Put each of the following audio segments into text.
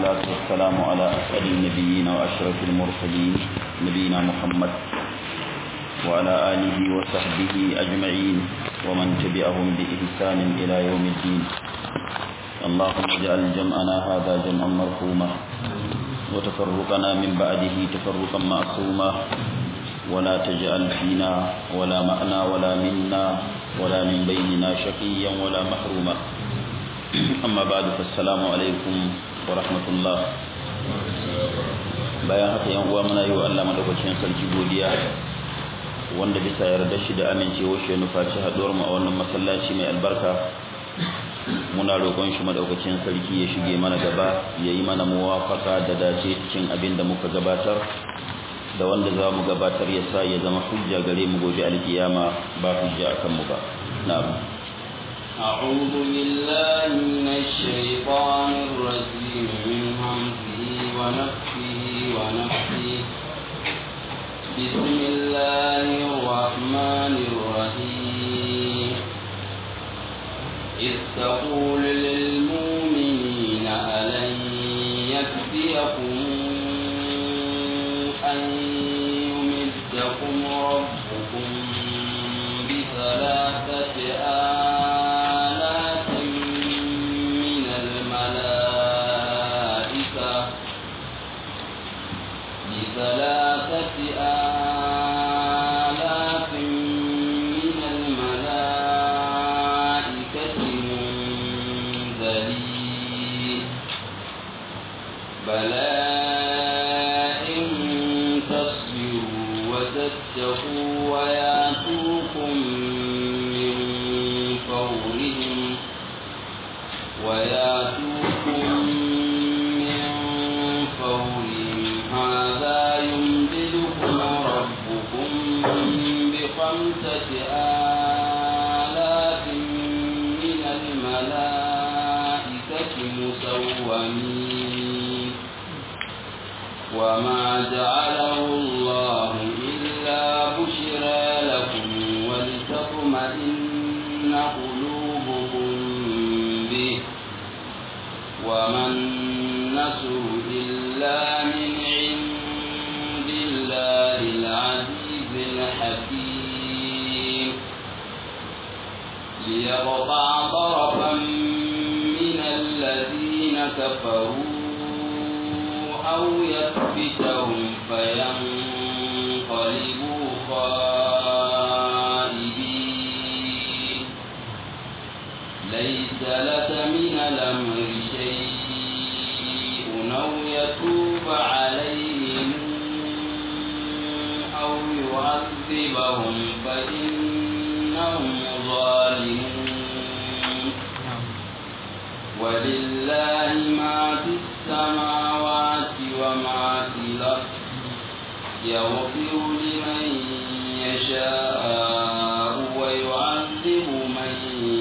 والصلاة والسلام على أسأل النبيين وأشرف المرسلين نبينا محمد وعلى آله وصحبه أجمعين ومن تبعهم بإحسان إلى يوم الدين اللهم اجعل جمعنا هذا جمعا مرحوما وتفرقنا من بعده تفرقا معصوما ولا تجعل فينا ولا معنا ولا منا ولا من بيننا شقيا ولا محروما أما بعد فالسلام عليكم ورحمة الله bayan haka yan uwa muna yi wa Allah madaukakin sarki godiya wanda bisa yarda shi da amincewa shi nufaci haduwar mu a wannan masallaci mai albarka muna roƙon shi madaukakin sarki ya shige mana gaba ya yi mana muwafaka da dace cikin abin da muka gabatar da wanda za mu gabatar ya sa ya zama hujja gare mu gobe alkiyama ba hujja akan mu ba na'am أعوذ بالله من الشيطان الرجيم من همزه ونفسه ونفسه بسم الله الرحمن الرحيم إذ تقول للمؤمنين ألن يكفيكم أن يمدكم ربكم بثلاثة آلاف من الملائكة بثلاثة آلاف من الملائكة منزلين بلى إن تصبروا وتتقوا وياتوكم من فورهم وياتوكم من فورهم هذا يمددكم ربكم بخمسة آلاف من الملائكة مسومين وما جعله الله إلا بشرى لكم ولتطمئن قلوبكم به وما النصر إلا من عند الله العزيز الحكيم ليقطع طرفا من الذين كفروا أو يثبتهم فينقلبوا خائبين ليس لك من الأمر شيء أو يتوب عليهم أو يعذبهم فإنهم ظالمون ولله ما في السماوات وما في الأرض يغفر لمن يشاء ويعذب من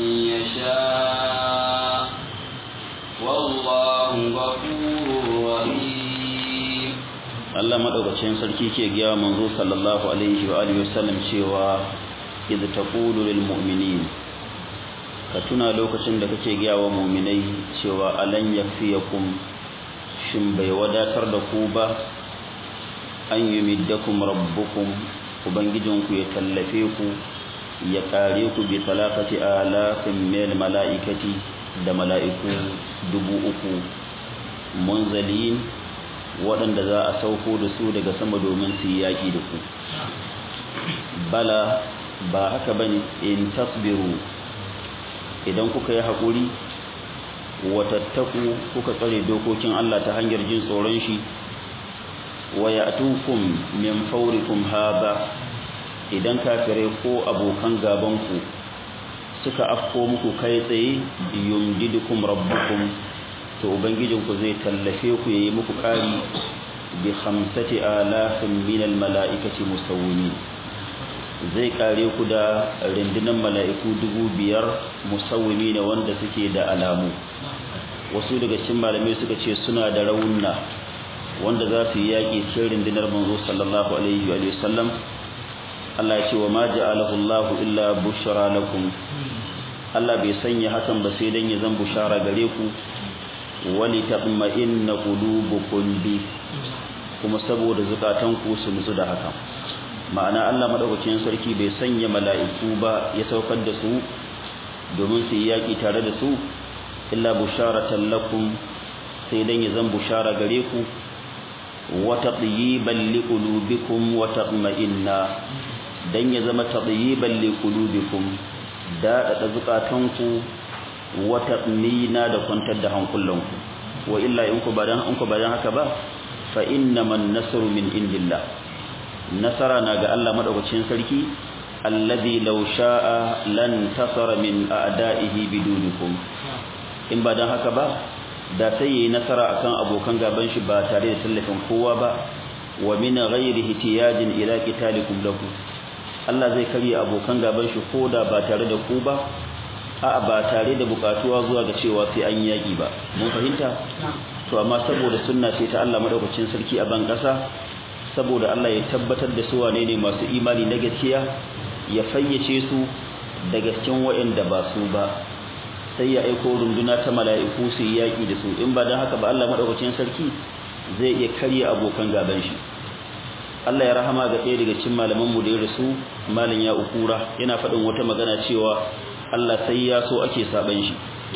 يشاء والله غفور رحيم Allah madaukakin sarki ke giya manzo sallallahu alaihi wa alihi wasallam cewa idh taqulu lil mu'minin ka tuna lokacin da kake giya wa mu'minai cewa alan yakfiyakum shin bai wadatar da ku ba an yumiddakum rabbukum ubangijinku ya tallafe ku ya kare ku bi talafati alafin mil mala'ikati da mala'iku dubu uku munzalin waɗanda za a sauko da su daga sama domin su yi yaƙi da ku bala ba haka bane in tasbiru idan kuka yi haƙuri watattaku kuka tsare dokokin Allah ta hanyar jin tsoron shi wa ya'tukum min fawrikum haba idan kafirai ko abokan gaban ku suka afko muku kai tsaye yumdidukum rabbukum to ubangijinku zai tallafe ku yayi muku kari bi khamsati alafin min almalaikati musawwimin zai kare ku da rindinan mala'iku dubu biyar musawwimi ne wanda suke da alamu wasu daga cikin malamai suka ce suna da raunna wanda za su yi yaƙi cikin rindinar manzo sallallahu alaihi wa sallam Allah ya ce wa ma ja'alahu Allah illa bushra lakum Allah bai sanya hakan ba sai dan ya zan bushara gare ku wali tatma'inna qulubukum bi kuma saboda zukatanku su nutsu da haka ma'ana Allah madaukakin sarki bai sanya mala'iku ba ya saukar da su domin su yi yaki tare da su illa busharatan lakum sai dan ya zan bushara gare ku wa tadyiban liqulubikum wa tatma'inna dan ya zama tadyiban liqulubikum da da zukatanku wa tatmina da kwantar da hankulanku wa illa in ku badan in ku badan haka ba fa innaman nasru min indillah nasara na ga Allah madaukakin sarki alladhi law sha'a lan tasara min a'da'ihi bidunikum in ba dan haka ba da sai yayi nasara akan abokan gaban shi ba tare da tallafin kowa ba wa min ghairi ihtiyajin ila qitalikum lahu Allah zai karya abokan gaban shi koda ba tare da ku ba a'a ba tare da bukatuwa zuwa ga cewa sai an yaki ba mun fahimta to amma saboda sunna ce ta Allah madaukakin sarki a ban kasa saboda Allah ya tabbatar da su wane ne masu imani na gaskiya ya fayyace su daga cikin waɗanda ba su ba sai ya aiko runduna ta mala'iku su yi yaƙi da su in ba don haka ba Allah maɗaukacin sarki zai iya karya abokan gaban shi Allah ya rahama ga ɗaya daga cikin malaman mu da ya rasu malam ya ukura yana faɗin wata magana cewa Allah sai ya so ake saban shi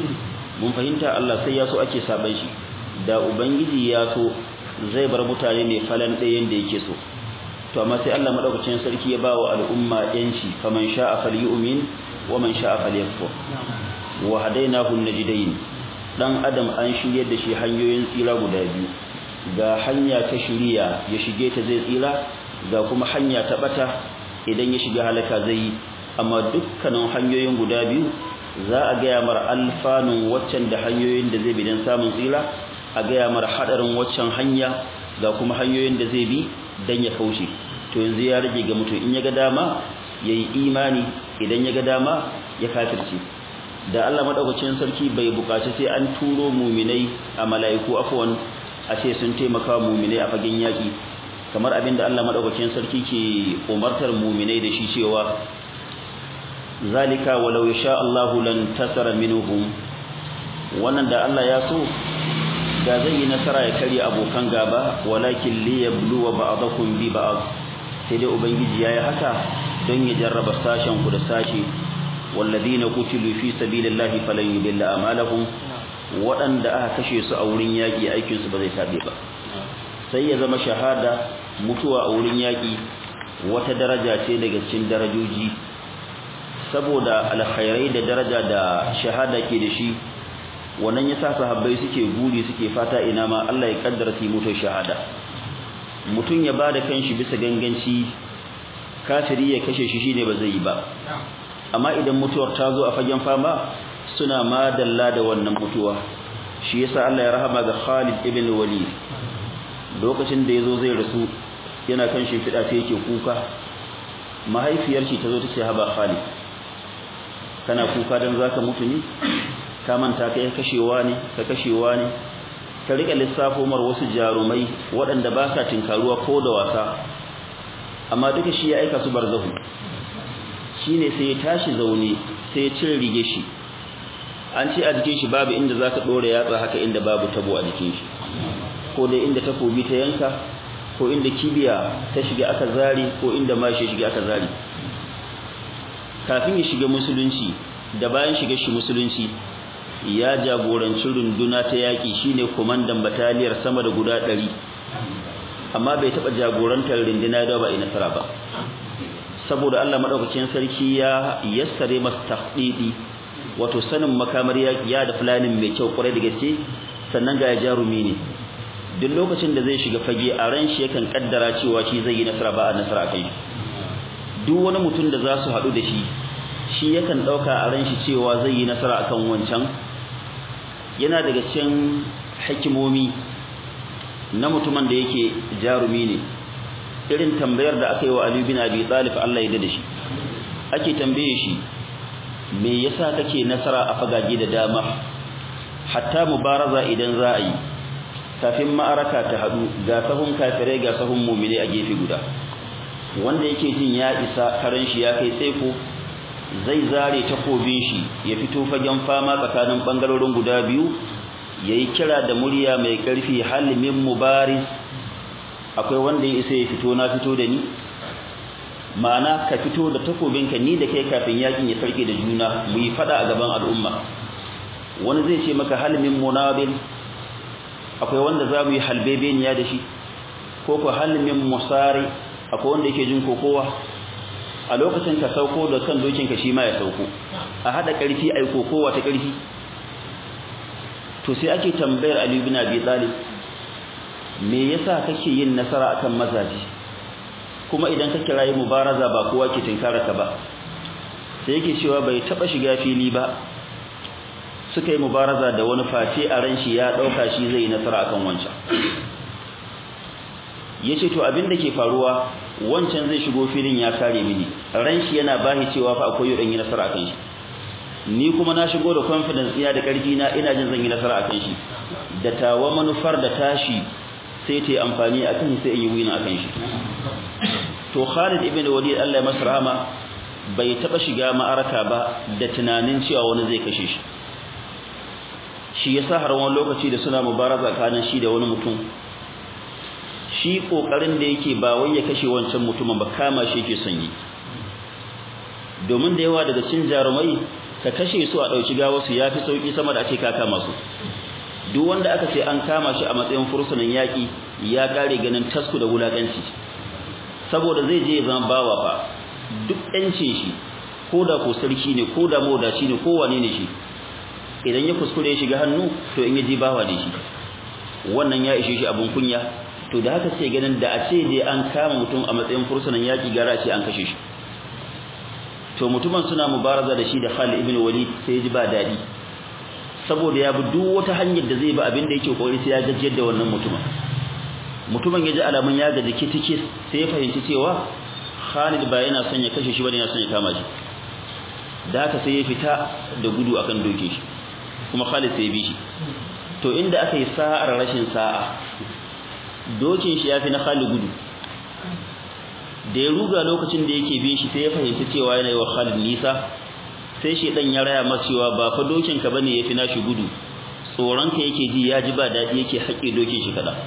mun fahimta Allah sai ya so ake saban shi da ubangiji ya so zai bar mutane ne falan ɗayan da yake so to amma sai Allah madaukakin sarki ya bawa al'umma yanci faman sha'a falyu'min wa man sha'a falyakfur wa hadainahu najdain dan adam an shirye da shi hanyoyin tsira guda biyu ga hanya ta shiriya ya shige ta zai tsira ga kuma hanya ta bata idan ya shiga halaka zai amma dukkanin hanyoyin guda biyu za a ga mar alfanun waccan da hanyoyin da zai bi dan samun tsira a ga mar hadarin waccan hanya ga kuma hanyoyin da zai bi dan ya kaushe to yanzu ya rage ga mutum in ya ga dama yayi imani idan ya ga dama ya kafirce da Allah madaukakin sarki bai bukaci sai an turo muminai a malaiku afwan a ce sun taimaka muminai a fagen yaki kamar abinda Allah madaukakin sarki ke umartar muminai da shi cewa zalika walau yasha Allahu lan tasara minhum wannan da Allah ya so da zai yi nasara ya kare abokan gaba walakin liyabluwa ba'dakum bi ba'd sai dai ubangiji yayi haka don ya jarraba sashen ku da sashi walladina qutilu fi sabilillahi falan yudilla amalahum waɗanda aka kashe su a wurin yaƙi aikin su ba zai tabe ba sai ya zama shahada mutuwa a wurin yaƙi wata daraja ce daga cikin darajoji saboda alkhairai da daraja da shahada ke da shi wannan yasa sahabbai suke guri suke fata ina ma Allah ya kaddara su mutu shahada mutun ya bada kanshi bisa ganganci kafiri ya kashe shi shine ba zai yi ba amma idan mutuwar ta zo a fagen fama suna madalla da wannan mutuwa shi yasa Allah ya rahama ga Khalid ibn Walid lokacin da yazo zai rasu yana kan shi fida sai yake kuka mahaifiyar shi tazo tace haba Khalid kana kuka dan zaka mutu ne ka manta kai kashewa ne ka kashewa ne ka rika lissafo mar wasu jarumai waɗanda ba sa tinkaruwa ko da wasa amma duka shi ya aika su barzahu shine sai ya tashi zaune sai ya cire rige shi an ce a jikin shi babu inda zaka dore yatsa haka inda babu tabo a jikin shi ko dai inda takobi ta yanka ko inda kibiya ta shiga aka zari ko inda mashi shiga aka zari kafin ya shiga musulunci da bayan shiga shi musulunci ya jagoranci runduna ta yaki shine komandan bataliyar sama da guda 100 amma bai taba jagorantar runduna da ba ina nasara ba saboda Allah madaukakin sarki ya yassare masa tahdidi wato sanin makamar yaki ya da planning mai kyau kwarai da gaske sannan ga jarumi ne duk lokacin da zai shiga fage a ran shi yakan kaddara cewa shi zai yi nasara ba a nasara kai duk wani mutum da za su haɗu da shi shi yakan ɗauka a ran shi cewa zai yi nasara akan wancan yana daga cikin hikimomi na mutumin da yake jarumi ne irin tambayar da aka yi wa Ali bin Abi Talib Allah ya da shi ake tambaye shi me yasa kake nasara a fagage da dama hatta mubaraza idan za a yi kafin ma'araka ta hadu ga sahun kafirai ga sahun mu'mini a gefe guda wanda yake jin ya isa karan shi ya kai tsaiko zai zare takobin shi ya fito fagen fama tsakanin bangarorin guda biyu yayi kira da murya mai karfi hal min mubaris akwai wanda ya isa ya fito na fito da ni ma'ana ka fito da takobinka ni da kai kafin yakin ya sarke da juna mu yi fada a gaban al'umma wani zai ce maka hal min munabil akwai wanda za mu yi halbebeniya da shi ko ko hal min musari akwai wanda yake jin kokowa a lokacin ka sauko da kan dokinka shi ma ya sauko a hada karfi ai kokowa ta karfi to sai ake tambayar Ali ibn Abi Talib me yasa kake yin nasara akan mazaji kuma idan ka kirayi mubaraza ba kowa ke tinkara ka ba sai yake cewa bai taba shiga fili ba suka yi mubaraza da wani face a ran shi ya dauka shi zai yi nasara akan wancan yace to abin da ke faruwa wancan zai shigo filin ya kare mini ran shi yana bahi cewa fa akwai yodan yi nasara akan shi ni kuma na shigo da confidence ina da karfi na ina jin zan yi nasara akan shi da tawa manufar da tashi sai ta yi amfani akan sai in yi wina akan shi to Khalid ibn Walid Allah ya masa rahama bai taba shiga ma'araka ba da tunanin cewa wani zai kashe shi shi yasa har wani lokaci da suna mubaraza kanin shi da wani mutum shi kokarin da yake ba wai ya kashe wancan mutumin ba kama shi yake son yi domin da yawa daga cikin jarumai ka kashe su a dauki gawa su yafi sauki sama da ake ka kama su duk wanda aka ce an kama shi a matsayin fursunan yaki ya kare ganin tasku da wulakanci saboda zai je zama bawa fa duk yancin shi ko da ko sarki ne ko da modaci ne ko wane ne shi idan ya kuskure ya shiga hannu to in ya ji bawa ne shi wannan ya ishe shi abun kunya to da haka sai ganin da a ce dai an kama mutum a matsayin fursunan yaki gara ce an kashe shi to mutumin suna mubaraza da shi da Khalid ibn Walid sai ji ba dadi saboda ya bi duk wata hanyar da zai bi abin da yake kokari sai ya gajiyar da wannan mutumin mutumin ya ji alamun ya gaji kitike sai ya fahimci cewa Khalid ba yana son ya kashe shi bane yana son ya kama shi da haka sai ya fita da gudu akan doke shi kuma Khalid sai ya bi shi to inda aka yi sa'ar rashin sa'a dokin shi yafi na Khalid gudu da ya ruga lokacin da yake bin shi sai ya fahimci cewa yana yi wa Khalid nisa sai shi dan ya raya masa cewa ba fa dokin ka bane yafi nashi gudu tsoron ka yake ji ya ji ba dadi yake haƙe dokin shi kada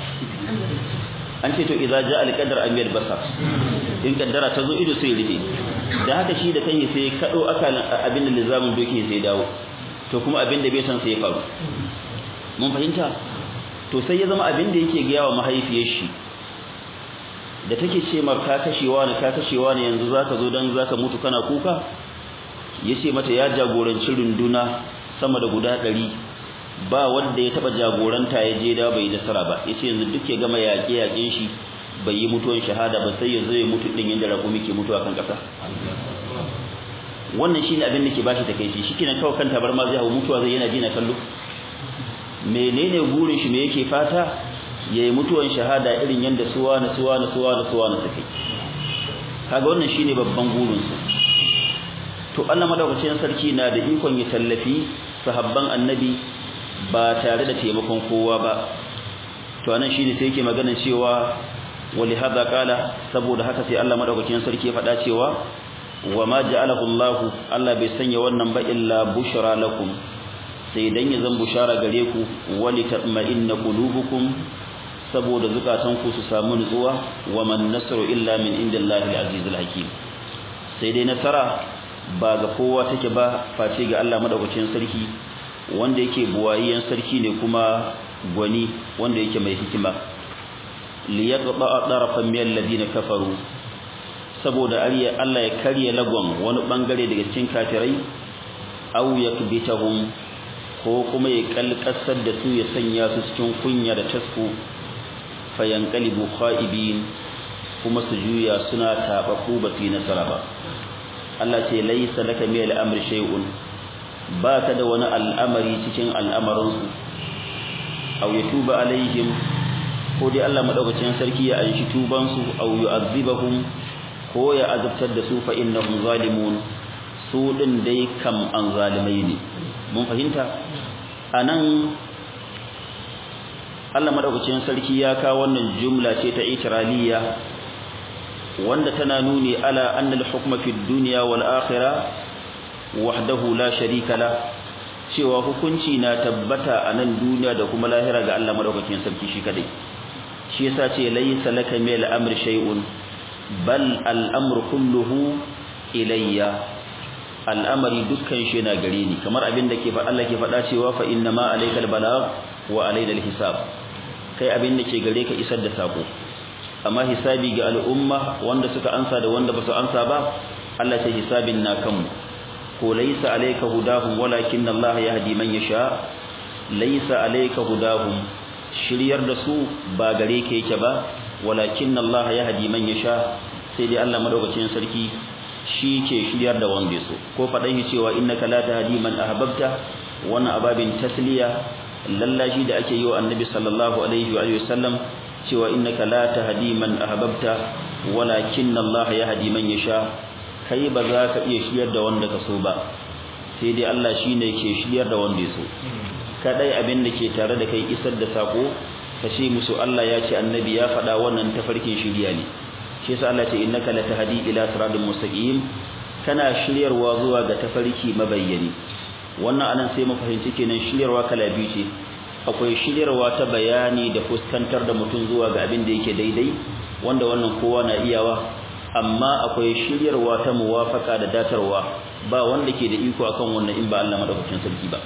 an ce to idza jaa al-qadar amir basar in kaddara ta zo ido sai rufe da haka shi da kanyi sai kado akalan abin da lizamin dokin sai dawo to kuma abin da bai san sai ya faru mun fahimta to sai ya zama abin da yake ga yawa mahaifiyar shi da take ce mar ka kashewa ne ka kashewa ne yanzu zaka zo dan zaka mutu kana kuka yace mata ya jagoranci runduna sama da guda 100 ba wanda ya taba jagoranta ya je da bai nasara ba yace yanzu duk ya gama yaƙe yaƙen shi bai yi mutuwan shahada ba sai ya zo ya mutu din yanda rakumi ke mutuwa kan kasa wannan shine abin da ke bashi takeici shikenan kawai kan tabar ma zai hawo mutuwa zai yana ji na kallo menene burin shi me yake fata yayi mutuwan shahada irin yanda suwa na suwa na suwa na suwa na take kaga wannan shine babban burin su to Allah madaukakin sarki na da ikon ya tallafi sahabban annabi ba tare da taimakon kowa ba to anan shine sai yake magana cewa wali hada kala saboda haka sai Allah madaukakin sarki ya faɗa cewa wa ma ja'alahu Allah Allah bai sanya wannan ba illa bushra lakum sai dan ya zan bushara gare ku wali tatma'inna qulubukum saboda zukatan ku su samu nutsuwa wa man nasru illa min indillahi al-azizul hakim sai dai nasara ba ga kowa take ba face ga Allah madaukakin sarki wanda yake buwayiyan sarki ne kuma gwani wanda yake mai hikima liyaqta darafan min alladhina kafaru saboda ariya Allah ya karya lagon wani bangare daga cikin kafirai aw yakbitahum ko kuma ya kalkasar da su ya sanya su cikin kunya da tasku fayanqalibu khaibin kuma su juya suna tabaku ba su yi nasara ba Allah ce laysa laka min al-amri shay'un ba ka da wani al'amari cikin al'amarinsu aw yatuba alaihim ko dai Allah madaukakin sarki ya anshi tubansu aw yu'adhibahum ko ya azabtar da su fa innahum zalimun su din dai kam an zalimai ne mun fahimta anan Allah madaukakin sarki ya kawo wannan jumla ce ta itiraliya wanda tana nuni ala anna al-hukma fi dunya wal akhirah wahdahu la sharika la cewa hukunci na tabbata a nan duniya da kuma lahira ga Allah madaukakin sarki shi kadai shi yasa ce laysa laka min al-amri shay'un bal al-amru kulluhu ilayya al'amari dukkan shi na gare ni kamar abin da ke faɗa Allah ke faɗa cewa fa inna ma alaykal balagh wa alayna al-hisab kai abin da ke gare ka isar da sako amma hisabi ga al'umma wanda suka ansa da wanda ba su ansa ba Allah ce hisabin na kanmu ko laysa alayka hudahum walakin Allah yahdi man yasha laysa alayka hudahum shiryar da su ba gare ka yake ba walakin Allah yahdi man yasha sai dai Allah madaukakin sarki shi ke shiryar da wanda ya so ko faɗan shi cewa innaka la tahdi man ahbabta wannan ababin tasliya lallashi da ake yi wa annabi sallallahu alaihi wa sallam cewa innaka la tahdi man ahbabta walakin Allah yahdi man yasha kai ba za ka iya shiryar da wanda ka so ba sai dai Allah shine ke shiryar da wanda ya so kadai abin da ke tare da kai isar da sako kashe musu Allah ya ce annabi ya faɗa wannan tafarkin shiriya ne shi yasa Allah ce innaka latahdi ila siratal mustaqim kana shiryarwa zuwa ga tafarki mabayyani wannan anan sai mu fahimci kenan shiryarwa kala biyu ce akwai shiryarwa ta bayani da fuskantar da mutum zuwa ga abin da yake daidai wanda wannan kowa na iyawa amma akwai shiryarwa ta muwafaka da datarwa ba wanda ke da iko akan wannan in ba Allah madaukakin sarki ba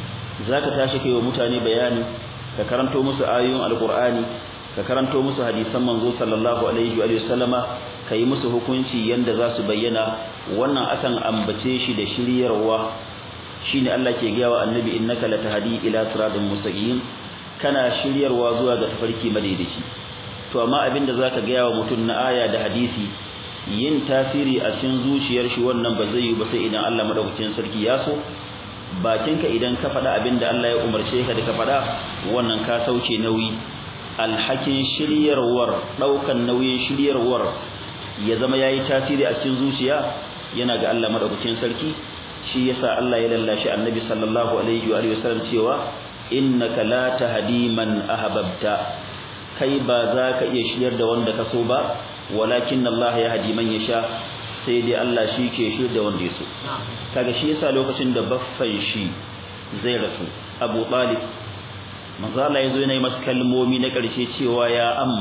zaka tashi kai wa mutane bayani ka karanto musu ayoyin alqur'ani ka karanto musu hadisan manzo sallallahu alaihi wa sallama kai musu hukunci yanda za su bayyana wannan akan ambace shi da shiryarwa shine Allah ke gaya wa annabi innaka latahdi ila siratal mustaqim kana shiryarwa zuwa ga tafarki madaidaici to amma abinda zaka gaya wa mutum na aya da hadisi yin tasiri a cikin zuciyar shi wannan ba zai yi ba sai idan Allah madaukakin sarki ya so bakinka idan ka faɗa abinda Allah ya umarce ka da ka faɗa wannan ka sauke nauyi alhakin shiryarwar daukan nauyin shiryarwar ya zama yayi tasiri a cikin zuciya yana ga Allah madaukakin sarki shi yasa Allah ya lallashi Annabi sallallahu alaihi wa alihi wasallam cewa innaka la tahdi man ahbabta kai ba za ka iya shiryar da wanda ka so ba walakin Allah ya hadi man yasha sai dai Allah shi ke shiryar da wanda ya so kaga shi yasa lokacin da baffan shi zai rasu Abu Talib manzo Allah yazo yana yi masa kalmomi na ƙarshe cewa ya am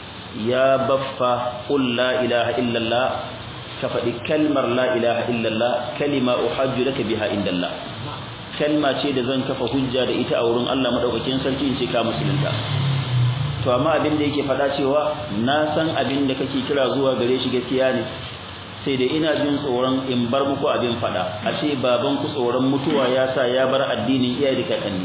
ya baffa qul la ilaha illallah ka faɗi kalmar la ilaha illallah kalima uhajju laka biha indallah kalma ce da zan kafa hujja da ita a wurin Allah madaukakin sarki in ce ka musulunta to amma abin da yake faɗa cewa na san abin da kake kira zuwa gare shi gaskiya ne sai da ina jin tsoron in bar muku abin faɗa a ce baban ku tsoron mutuwa ya sa ya bar addinin iyaye da kakanni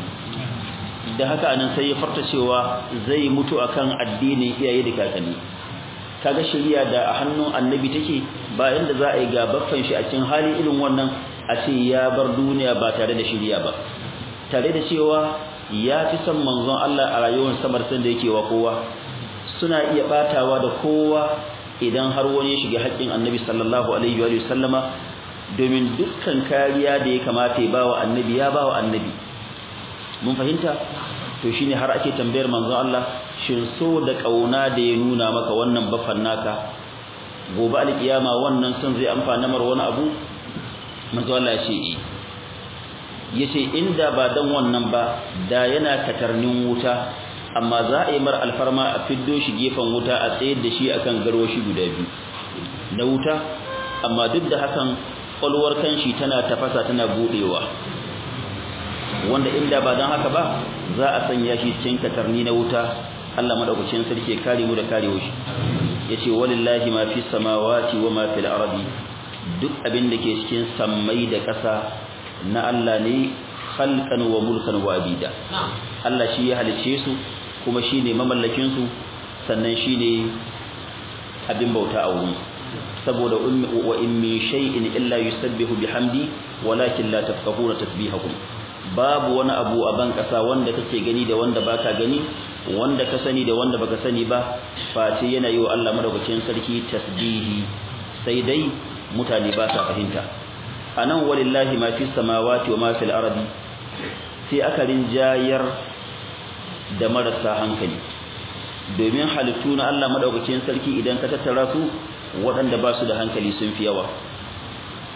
da haka anan sai ya farta cewa zai mutu akan addinin iyaye da kakanni kaga shari'a da a hannun annabi take ba inda za a yi gabaffan shi a cikin hali irin wannan a ce ya bar duniya ba tare da shari'a ba tare da cewa ya fi son manzon Allah a rayuwar samar san da yake wa kowa suna iya batawa da kowa idan har wani ya shiga haƙƙin annabi sallallahu alaihi wa sallama domin dukkan kariya da ya kamata ya bawa annabi ya bawa annabi mun fahimta to shine har ake tambayar manzon Allah shin so da kauna da ya nuna maka wannan bafan naka gobe alkiyama wannan son zai amfana mar wani abu manzon Allah ya ce eh yace inda ba dan wannan ba da yana katarnin wuta amma za a yi mar alfarma a fiddo shi gefen wuta a tsayar da shi akan garwashi guda biyu na wuta amma duk da hakan kwalwar kanshi tana tafasa tana budewa wanda inda ba dan haka ba za a sanya shi cikin katarni na wuta Allah madaukakin sarki kare mu da karewa shi yace walillahi ma fi samawati wa ma fil ardi duk abin da ke cikin sammai da ƙasa na Allah ne khalqan wa mulkan wa abida Allah shi ya halice su kuma shine mamallakin su sannan shine abin bauta a wurin saboda wa in min shay'in illa yusabbihu bihamdi walakin la tafqahuna tasbihahum babu wani abu a ban kasa wanda kake gani da wanda baka gani wanda ka sani da wanda baka sani ba face yana yi wa Allah madaukakin sarki tasbihi sai dai mutane ba sa fahimta anan walillahi ma fi samawati wa ma fil ardi sai aka rinjayar da marasa hankali domin halittu na Allah madaukakin sarki idan ka tattara su waɗanda ba su da hankali sun fi yawa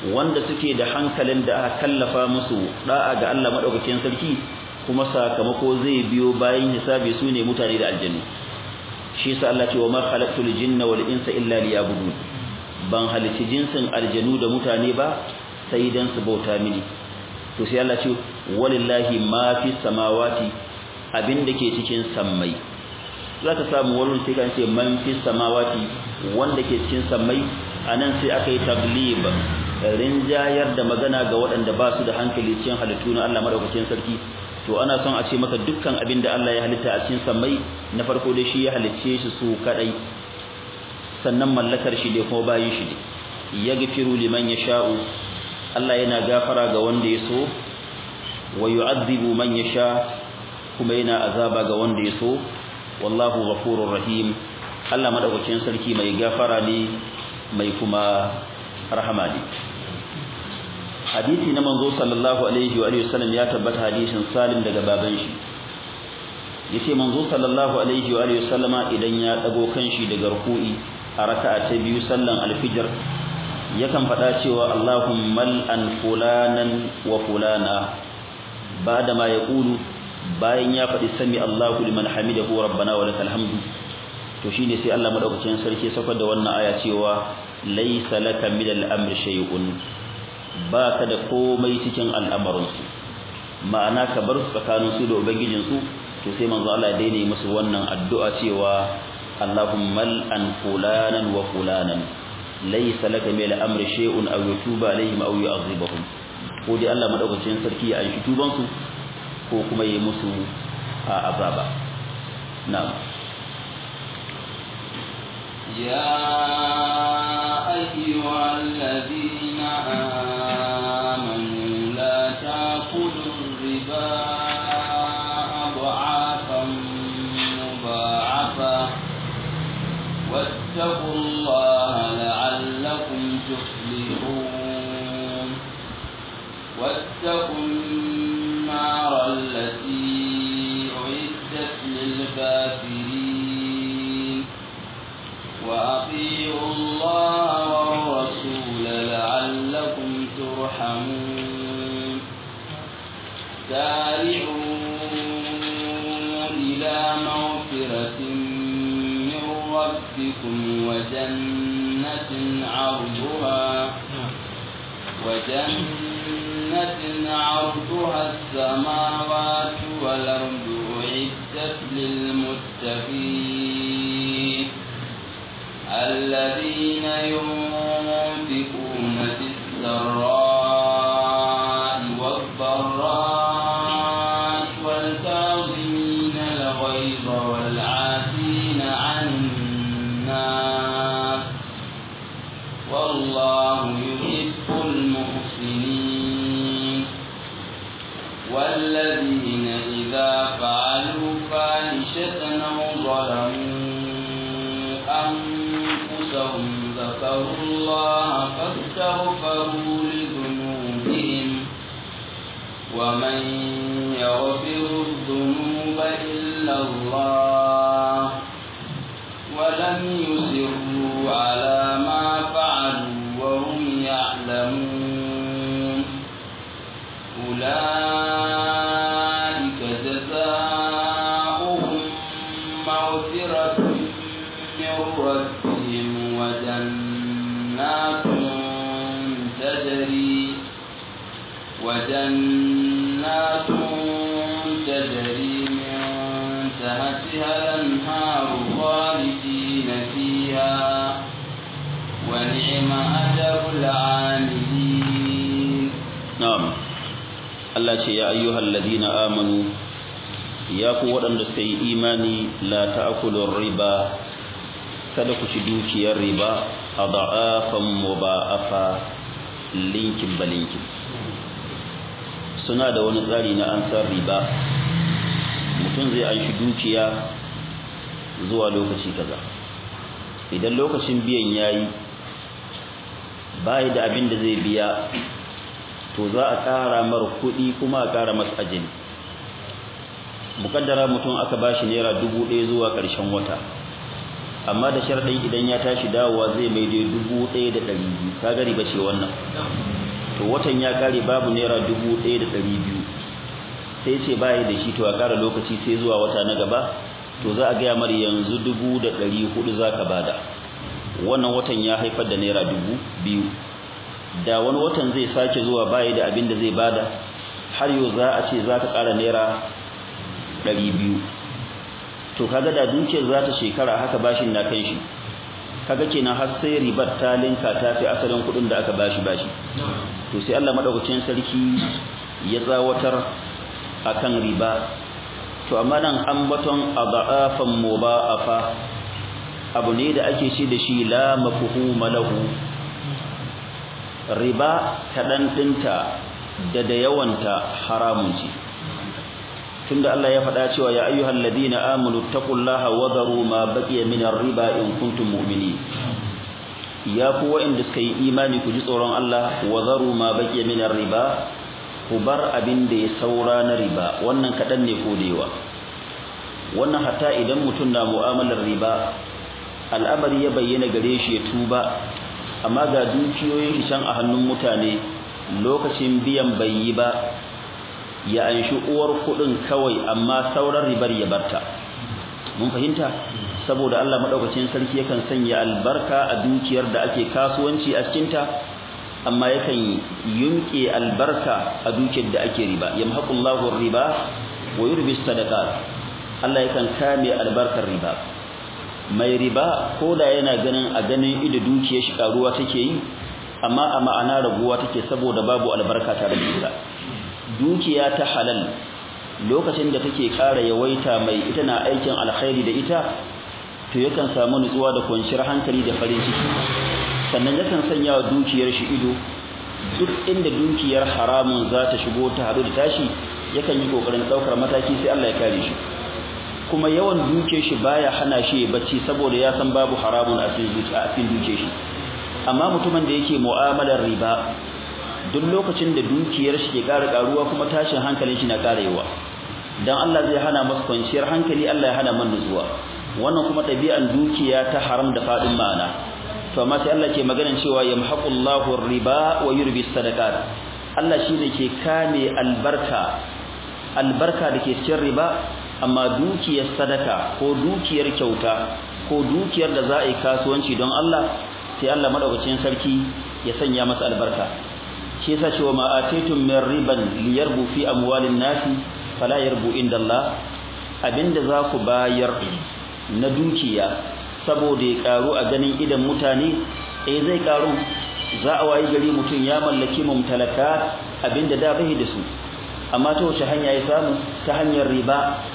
wanda suke da hankalin da aka kallafa musu da'a ga Allah madaukakin sarki kuma sakamako zai biyo bayan hisabi su ne mutane da aljannu shi yasa Allah ce wa ma khalaqtul jinna wal insa illa liya'budun ban halici jinsin aljanu da mutane ba sai dan su bauta mini to sai Allah ce walillahi ma fi samawati abinda ke cikin sammai zaka samu wannan sai kan ce man fi samawati wanda ke cikin sammai anan sai aka yi taglib rinjayar da magana ga waɗanda ba su da hankali cikin halittu na Allah madaukakin sarki to ana son a ce maka dukkan abin da Allah ya halitta a cikin sammai na farko dai shi ya halicce shi su kadai sannan mallakar shi dai kuma bayin shi ne yaghfiru liman yasha'u Allah yana gafara ga wanda ya so wa yu'adhibu man yasha kuma yana azaba ga wanda ya so wallahu ghafurur rahim Allah madaukakin sarki mai gafara ne mai kuma rahama ne hadisi na manzo sallallahu alaihi wa alihi wasallam ya tabbata hadisin Salim daga baban shi yace manzo sallallahu alaihi wa alihi wasallama idan ya dago kanshi daga ruku'i a raka'a ta biyu sallan alfijr yakan faɗa cewa Allahumma an fulanan wa fulana bada ma yaqulu bayan ya faɗi sami Allahu liman hamidahu rabbana wa lakal hamdu to shine sai Allah madaukakin sarki saukar da wannan aya cewa laysa laka min al-amri shay'un baka da komai cikin al'amarin su ma'ana ka bar su tsakanin su da ubangijin su to sai manzo Allah ya daina musu wannan addu'a cewa Allahumma an fulanan wa fulanan laysa laka min al-amri shay'un aw yutuba alaihim aw yu'adhibahum ko dai Allah madaukakin sarki ya anshi tuban su ko kuma yi musu a azaba na'am يا أيها الذين آمنوا لا تأكلوا الربا أضعافا مضاعفة واتقوا الله لعلكم تفلحون واتقوا النار التي أعدت للكافرين وأطيعوا الله والرسول لعلكم ترحمون سارعوا إلى مغفرة من ربكم وجنة عرضها وجنة عرضها السماوات والأرض أعدت للمتقين الذين ينفقون في السراء والضراء والكاظمين الغيظ والعافين عن الناس والله يحب المحسنين والذين إذا فعلوا فاحشة أو ظلموا أنفسهم ذكروا الله فاستغفروا لذنوبهم ومن يغفر الذنوب إلا الله ولم يصروا على ما فعلوا وهم يعلمون أولئك جزاؤهم مغفرة من ربهم وجنات تجري وجنات تجري من تحتها الأنهار خالدين فيها ونعم أجر العاملين na'am Allah ce ya ayyuhal ladina amanu ya ku waɗanda suka yi imani la ta'kulu riba kada ku ci dukiyar riba adha'afan muba'afa linkin balinkin suna da wani tsari na ansar riba mutum zai anshi dukiya zuwa lokaci kaza idan lokacin biyan yayi bai da abin da zai biya to za a ƙara mar kuɗi kuma a ƙara masa ajali mukaddara mutum aka bashi naira dubu ɗaya zuwa ƙarshen wata amma da sharadin idan ya tashi dawowa zai mai da 1200 kaga riba ce wannan to watan ya kare babu naira 1200 sai ce bai da shi to a kara lokaci sai zuwa wata na gaba to za a ga mar yanzu 1400 zaka bada wannan watan ya haifar da naira 2000 da wani watan zai sake zuwa bai da abin da zai bada har yau za a ce zaka kara naira 200 to kaga da dukiyar za ta shekara haka bashin na kai shi kaga kenan har sai ribar ta linka ta fi asalin kudin da aka bashi bashi to sai Allah madaukakin sarki ya tsawatar akan riba to amma nan ambaton adafan mubaafa abu ne da ake ce da shi la mafhuma lahu riba kadan dinta da da yawanta haramun ce tunda Allah ya faɗa cewa ya ayyuhal ladina amanu taqullaha wa dharu ma baqiya min ar-riba in kuntum mu'minin ya ku wa'anda suka yi imani ku ji tsoron Allah wa dharu ma baqiya min ar-riba ku bar abin da ya saura na riba wannan kadan ne ko dewa wannan hatta idan mutum na mu'amalar riba al'amari ya bayyana gare shi ya tuba amma ga dukiyoyin shi can a hannun mutane lokacin biyan bai yi ba ya anshi uwar kudin kawai amma sauran ribar ya barta mun fahimta saboda Allah madaukakin sarki yakan sanya albarka a dukiyar da ake kasuwanci a cikin ta amma yakan yunke albarka a dukiyar da ake riba yamhaqullahu riba wa yurbi sadaqat Allah yakan kame albarkar riba mai riba koda yana ganin a ganin ido dukiyar shi karuwa take yi amma a ma'ana raguwa take saboda babu albarka tare da ita dukiya ta halal lokacin da take ƙara yawaita mai ita na aikin alkhairi da ita to yakan samu nutsuwa da kwanciyar hankali da farin ciki sannan yakan sanya wa dukiyar shi ido duk inda dukiyar haramun za ta shigo ta haɗu da tashi yakan yi ƙoƙarin ɗaukar mataki sai Allah ya kare shi kuma yawan dukiyar shi baya hana shi ya bacci saboda ya san babu haramun a cikin dukiyar shi amma mutumin da yake mu'amalar riba duk lokacin da dukiyar shi ke ƙara ƙaruwa kuma tashin hankalin shi na ƙara yawa dan Allah zai hana masa kwanciyar hankali Allah ya hana man nutsuwa wannan kuma ɗabi'an dukiya ta haram da fadin ma'ana to amma sai Allah ke maganar cewa yamhaqullahu riba wa yurbi sadaqat Allah shine ke kame albarka albarka dake cikin riba amma dukiyar sadaka ko dukiyar kyauta ko dukiyar da za a yi kasuwanci don Allah sai Allah madaukakin sarki ya sanya masa albarka shi yasa cewa ma ataitum min riban liyarbu fi amwalin nasi fala yarbu inda Allah abinda za ku bayar na dukiya saboda ya karu a ganin idan mutane eh zai karu za a wayi gari mutum ya mallaki mumtalakat abinda da bai da su amma ta wace hanya ya samu ta hanyar riba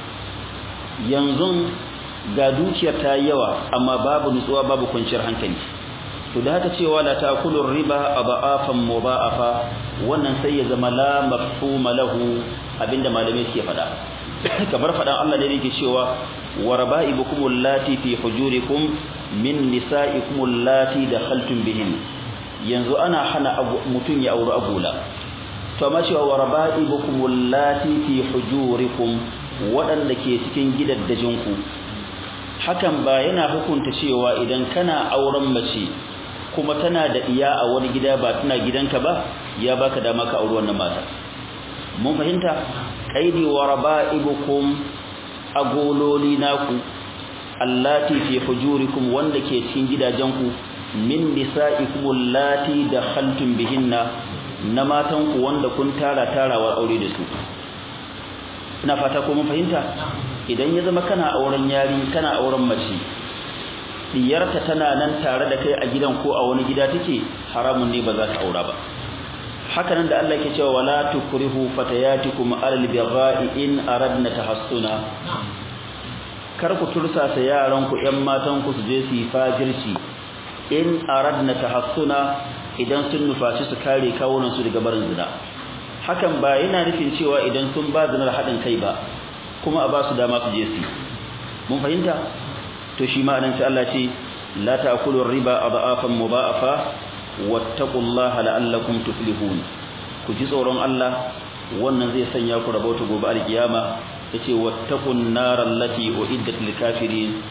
yanzu ga dukiyar ta yawa amma babu nutsuwa babu kwanciyar hankali to da haka cewa la ta'kulu riba adafan mudha'afa wannan sai ya zama la mafhuma lahu abinda malamai suke fada kamar fadan Allah da yake cewa waraba'ibukum allati fi hujurikum min nisa'ikum allati dakhaltum bihin yanzu ana hana mutun ya aure agula to amma cewa waraba'ibukum allati fi hujurikum wadanda ke cikin gidaddajinku hakan ba yana hukunta cewa idan kana auren mace kuma tana da iya a wani gida ba tana gidanka ba ya baka dama ka auri wannan mata mun fahimta qaidi wa raba'ibukum agololi naku allati fi hujurikum wanda ke cikin gidajenku min nisa'ikum allati dakhaltum bihinna na matanku wanda kun tara tarawar aure da su ina fata ko mun fahimta idan ya zama kana auren yari kana auren mace diyarta tana nan tare da kai a gidan ko a wani gida take haramun ne ba za ka aura ba haka nan da Allah yake cewa wala tukrihu fatayatikum alal bigha'i in aradna tahassuna kar ku tursasa yaran ku ƴan matan ku su je su yi fajirci in aradna tahassuna idan sun nufaci su kare kawunan su daga barin zina hakan ba yana nufin cewa idan sun ba zinar haɗin kai ba kuma a ba su dama su je su mun fahimta to shi ma anan sai Allah ce la ta'kulu riba adhafan mudha'afa wattaqullaha la'allakum tuflihun ku ji tsoron Allah wannan zai sanya ku rabauta gobe alkiyama yace wattaqun nar allati uiddat lil kafirin ku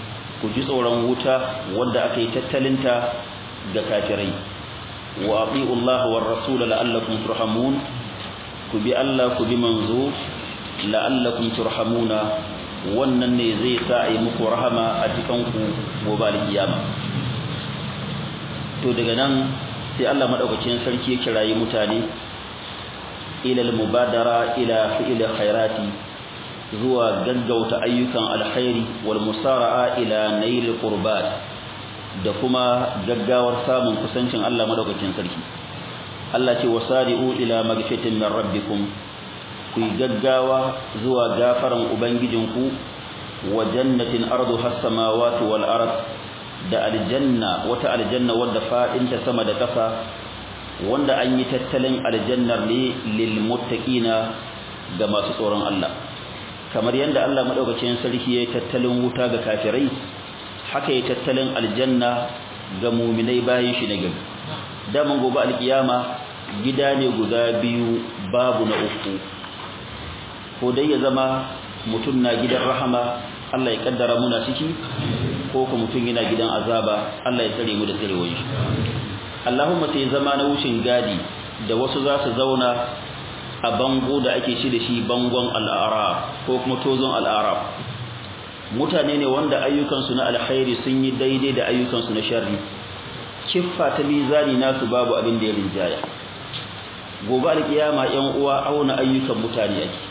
ku ji tsoron wuta wanda aka yi tattalinta ga kafirai wa ati'u Allah war rasul la'allakum turhamun ku bi Allah ku bi manzo la'allakum turhamuna wannan ne zai sa a yi muku rahama a cikin ku gobe alkiyama to daga nan sai Allah madaukakin sarki ya kirayi mutane ila al-mubadara ila fi'l khairati zuwa gaggauta ayyukan alkhairi wal musara'a ila nail qurbat da kuma gaggawar samun kusancin Allah madaukakin sarki Allah ce wasari'u ila magfitin min rabbikum ku gaggawa zuwa gafaran ubangijinku wa jannatin arduha as-samawati wal ard da aljanna wata aljanna wadda fadinta sama da ƙasa wanda an yi tattalin aljannar ne lil muttaqina ga masu tsoron Allah kamar yadda Allah madaukakin sarki ya tattalin wuta ga kafirai haka ya tattalin aljanna ga mu'minai bayan shi na gaba daman gobe alkiyama gida ne guda biyu babu na uku ko dai ya zama mutum na gidan rahama Allah ya kaddara muna ciki ko kuma mutum yana gidan azaba Allah ya tsare mu da tsarewar shi Allahumma sai zama na wucin gadi da wasu za su zauna a bango da ake ci da shi bangon al'arab ko kuma tozon al'arab mutane ne wanda ayyukansu na alkhairi sun yi daidai da ayyukansu na sharri kiffa ta mizani nasu babu abin da ya rinjaya gobe alkiyama yan uwa auna ayyukan mutane ake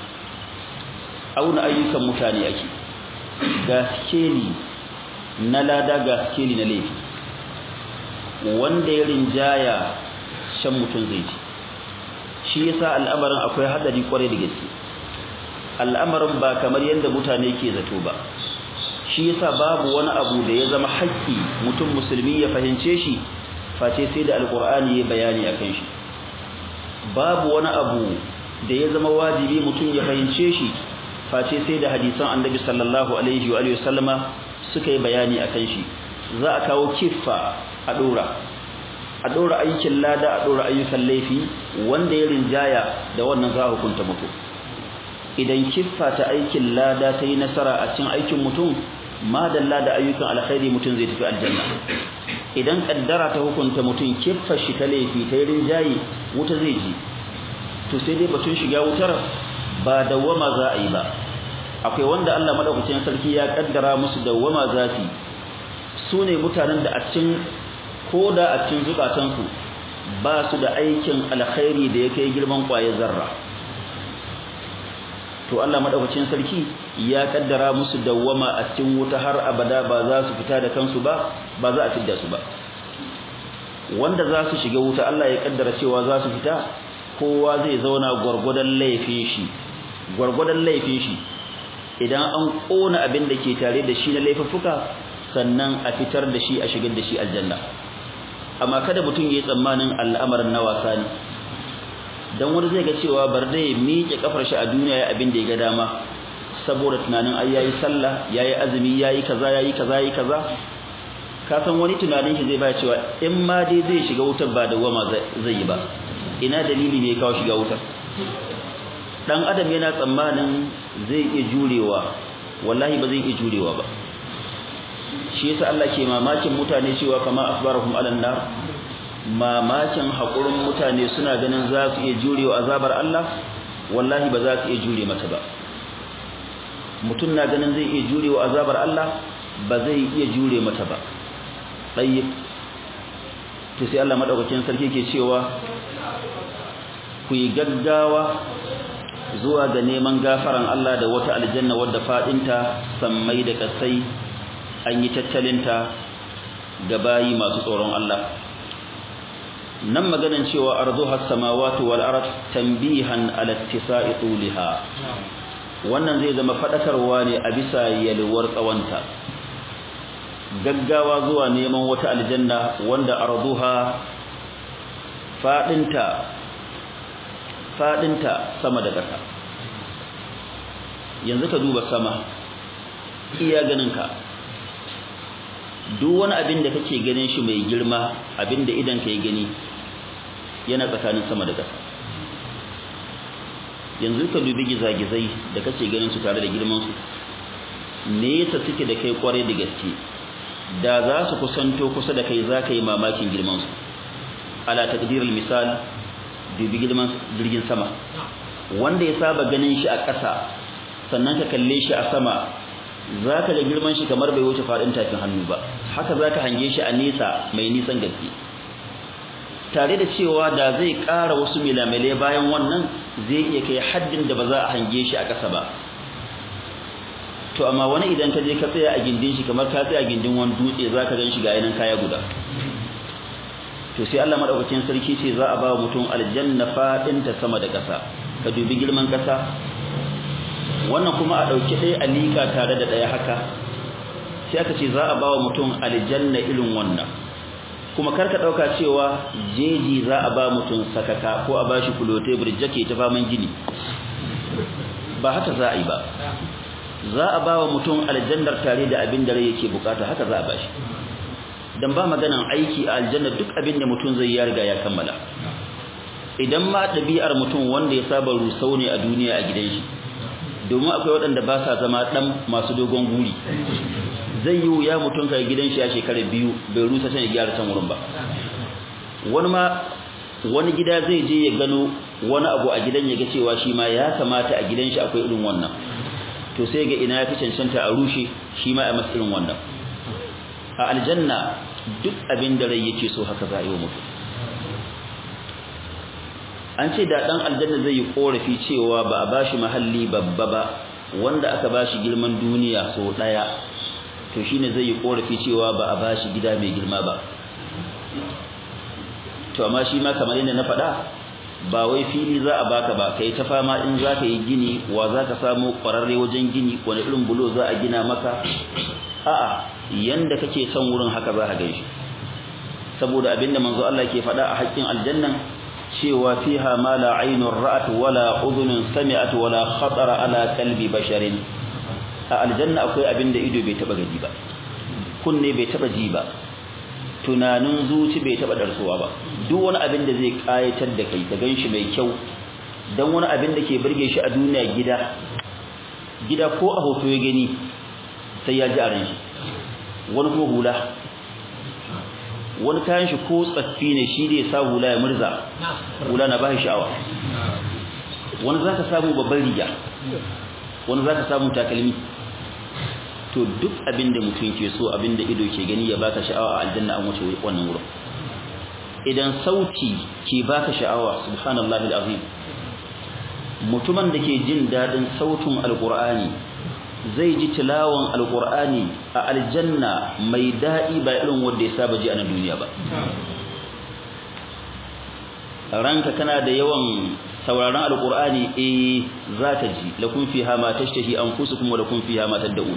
auna ayyukan mutane ake gaskeli na lada gaskeli na laifi wanda ya rinjaya shan mutum zai ci shi yasa al'amarin akwai hadari kwarai da gaske al'amarin ba kamar yadda mutane ke zato ba shi yasa babu wani abu da ya zama haƙƙi mutum musulmi ya fahimce shi face sai da alqur'ani ya bayani akan shi babu wani abu da ya zama wajibi mutum ya fahimce shi face sai da hadisan annabi sallallahu alaihi wa alihi wasallama suka yi bayani akan shi za a kawo kiffa a dora a dora aikin lada a dora ayyukan laifi wanda ya rinjaya da wannan za a hukunta mutum idan kiffa ta aikin lada ta yi nasara a cikin aikin mutum madalla da ayyukan alkhairi mutum zai tafi aljanna idan kaddara ta hukunta mutum kiffa shi ta laifi ta yi rinjaye wuta zai ji to sai dai batun shiga wutar ba dawwama za a yi ba akwai wanda Allah madaukakin sarki ya kaddara musu dawwama zafi su ne mutanen da a cikin ko da a cikin zukatansu ba su da aikin alkhairi da ya kai girman kwaye zarra to Allah madaukakin sarki ya kaddara musu dawwama a cikin wuta har abada ba za su fita da kansu ba ba za a fidda su ba wanda za su shiga wuta Allah ya kaddara cewa za su fita kowa zai zauna gwargwadon laifin shi gwargwadon laifin shi idan an kona abin da ke tare da shi na laifuffuka sannan a fitar da shi a shigar da shi aljanna amma kada mutum ya yi tsammanin al'amarin na wasa ne dan wani zai ga cewa bar dai miƙe kafar shi a duniya ya abin da ya ga dama saboda tunanin ai yayi sallah yayi azumi yayi kaza yayi kaza yayi kaza ka san wani tunanin shi zai ba cewa in ma dai zai shiga wutar ba da wama zai yi ba ina dalili ne kawo shiga wutar dan adam yana tsammanin zai iya jurewa wallahi ba zai iya jurewa ba shi yasa Allah ke mamakin mutane cewa kama asbarahum alan nar mamakin hakurin mutane suna ganin za su iya jurewa azabar Allah wallahi ba za su iya jure mata ba mutum na ganin zai iya jurewa azabar Allah ba zai iya jure mata ba tayyib to sai Allah madaukakin sarki ke cewa ku yi gaggawa zuwa ga neman gafaran Allah da wata aljanna wadda fadinta sammai da kasai an yi tattalinta ga bayi masu tsoron Allah nan maganan cewa arzuha samawati wal ard tanbihan ala ittisa'i tuliha wannan zai zama fadakarwa ne a bisa yalwar tsawanta gaggawa zuwa neman wata aljanna wanda arzuha fadinta fadinta sama da ƙasa yanzu ka duba sama iya ganinka duk wani abin da kake ganin shi mai girma abin da idan ka yi gani yana tsakanin sama da ƙasa yanzu ka dubi gizagizai da kake ganin su tare da girman su nesa suke da kai kwarai da gaske da za su kusanto kusa da kai za ka yi mamakin girman su ala taqdirul misal dubi girman jirgin sama wanda ya saba ganin shi a ƙasa sannan ka kalle shi a sama za ka ga girman shi kamar bai wuce faɗin tafin hannu ba haka za ka hange shi a nesa mai nisan gaske tare da cewa da zai ƙara wasu milamale bayan wannan zai iya kai haddin da ba za a hange shi a ƙasa ba to amma wani idan ka je ka tsaya a gindin shi kamar ka tsaya a gindin wani dutse za ka gan shi ga yanan kaya guda to sai Allah madaukakin sarki ce za a ba mutum aljanna faɗin ta sama da ƙasa ka dubi girman ƙasa wannan kuma a ɗauki ɗaya a liƙa tare da ɗaya haka sai aka ce za a ba wa mutum aljanna irin wannan kuma karka ɗauka cewa jeji za a ba mutum sakaka ko a ba shi kulote burjake ta faman gini ba haka za a yi ba za a ba wa mutum aljannar tare da abin da rai yake bukata haka za a ba shi dan ba maganan aiki a aljanna duk abin da mutum zai ya riga ya kammala idan ma ɗabi'ar mutum wanda ya saba rusau ne a duniya a gidan shi domin akwai waɗanda ba sa zama ɗan masu dogon guri zai yi wuya mutum kai gidan shi a shekara biyu bai rusa can ya gyara can wurin ba wani ma wani gida zai je ya gano wani abu a gidan ya ga cewa shi ma ya kamata a gidan shi akwai irin wannan to sai ga ina ya fi cancanta a rushe shi ma a masa irin wannan a aljanna duk abin da rai yake so haka za a yi wa mutum an ce da dan aljanna zai yi korafi cewa ba a bashi mahalli babba ba wanda aka bashi girman duniya so daya to shine zai yi korafi cewa ba a bashi gida mai girma ba to amma shi ma kamar yadda na faɗa ba wai fili za a baka ba kai ta fama in za ka yi gini wa za ka samu ƙwararre wajen gini wani irin bulo za a gina maka a'a yanda kake son wurin haka za ka gaishe saboda abinda manzo Allah ke faɗa a haƙƙin aljannan cewa fiha ma la aynun ra'at wala udhunun sami'at wala khatara ala qalbi basharin a aljanna akwai abinda ido bai taba gani ba kunne bai taba ji ba tunanin zuci bai taba darsuwa ba duk wani abin da zai kayatar da kai ka ganshi mai kyau dan wani abin da ke burge shi a duniya gida gida ko a hoto ya gani sai ya ji a ran shi wani kuma hula wani kayan shi ko tsaffi ne shi da ya sa hula ya murza hula na bashi sha'awa wani za ka samu babban riga wani za ka samu takalmi to duk abin da mutum ke so abin da ido ke gani ya baka sha'awa a aljanna an wuce wannan wurin idan sauti ke baka sha'awa subhanallahi alazim mutumin da ke jin dadin sautin alqur'ani zai ji tilawan alqur'ani a aljanna mai dadi ba irin wanda ya saba ji a nan duniya ba ranka kana da yawan sauraron alqur'ani eh zaka ji lakum fiha ma tashtahi anfusukum wa lakum fiha ma tad'un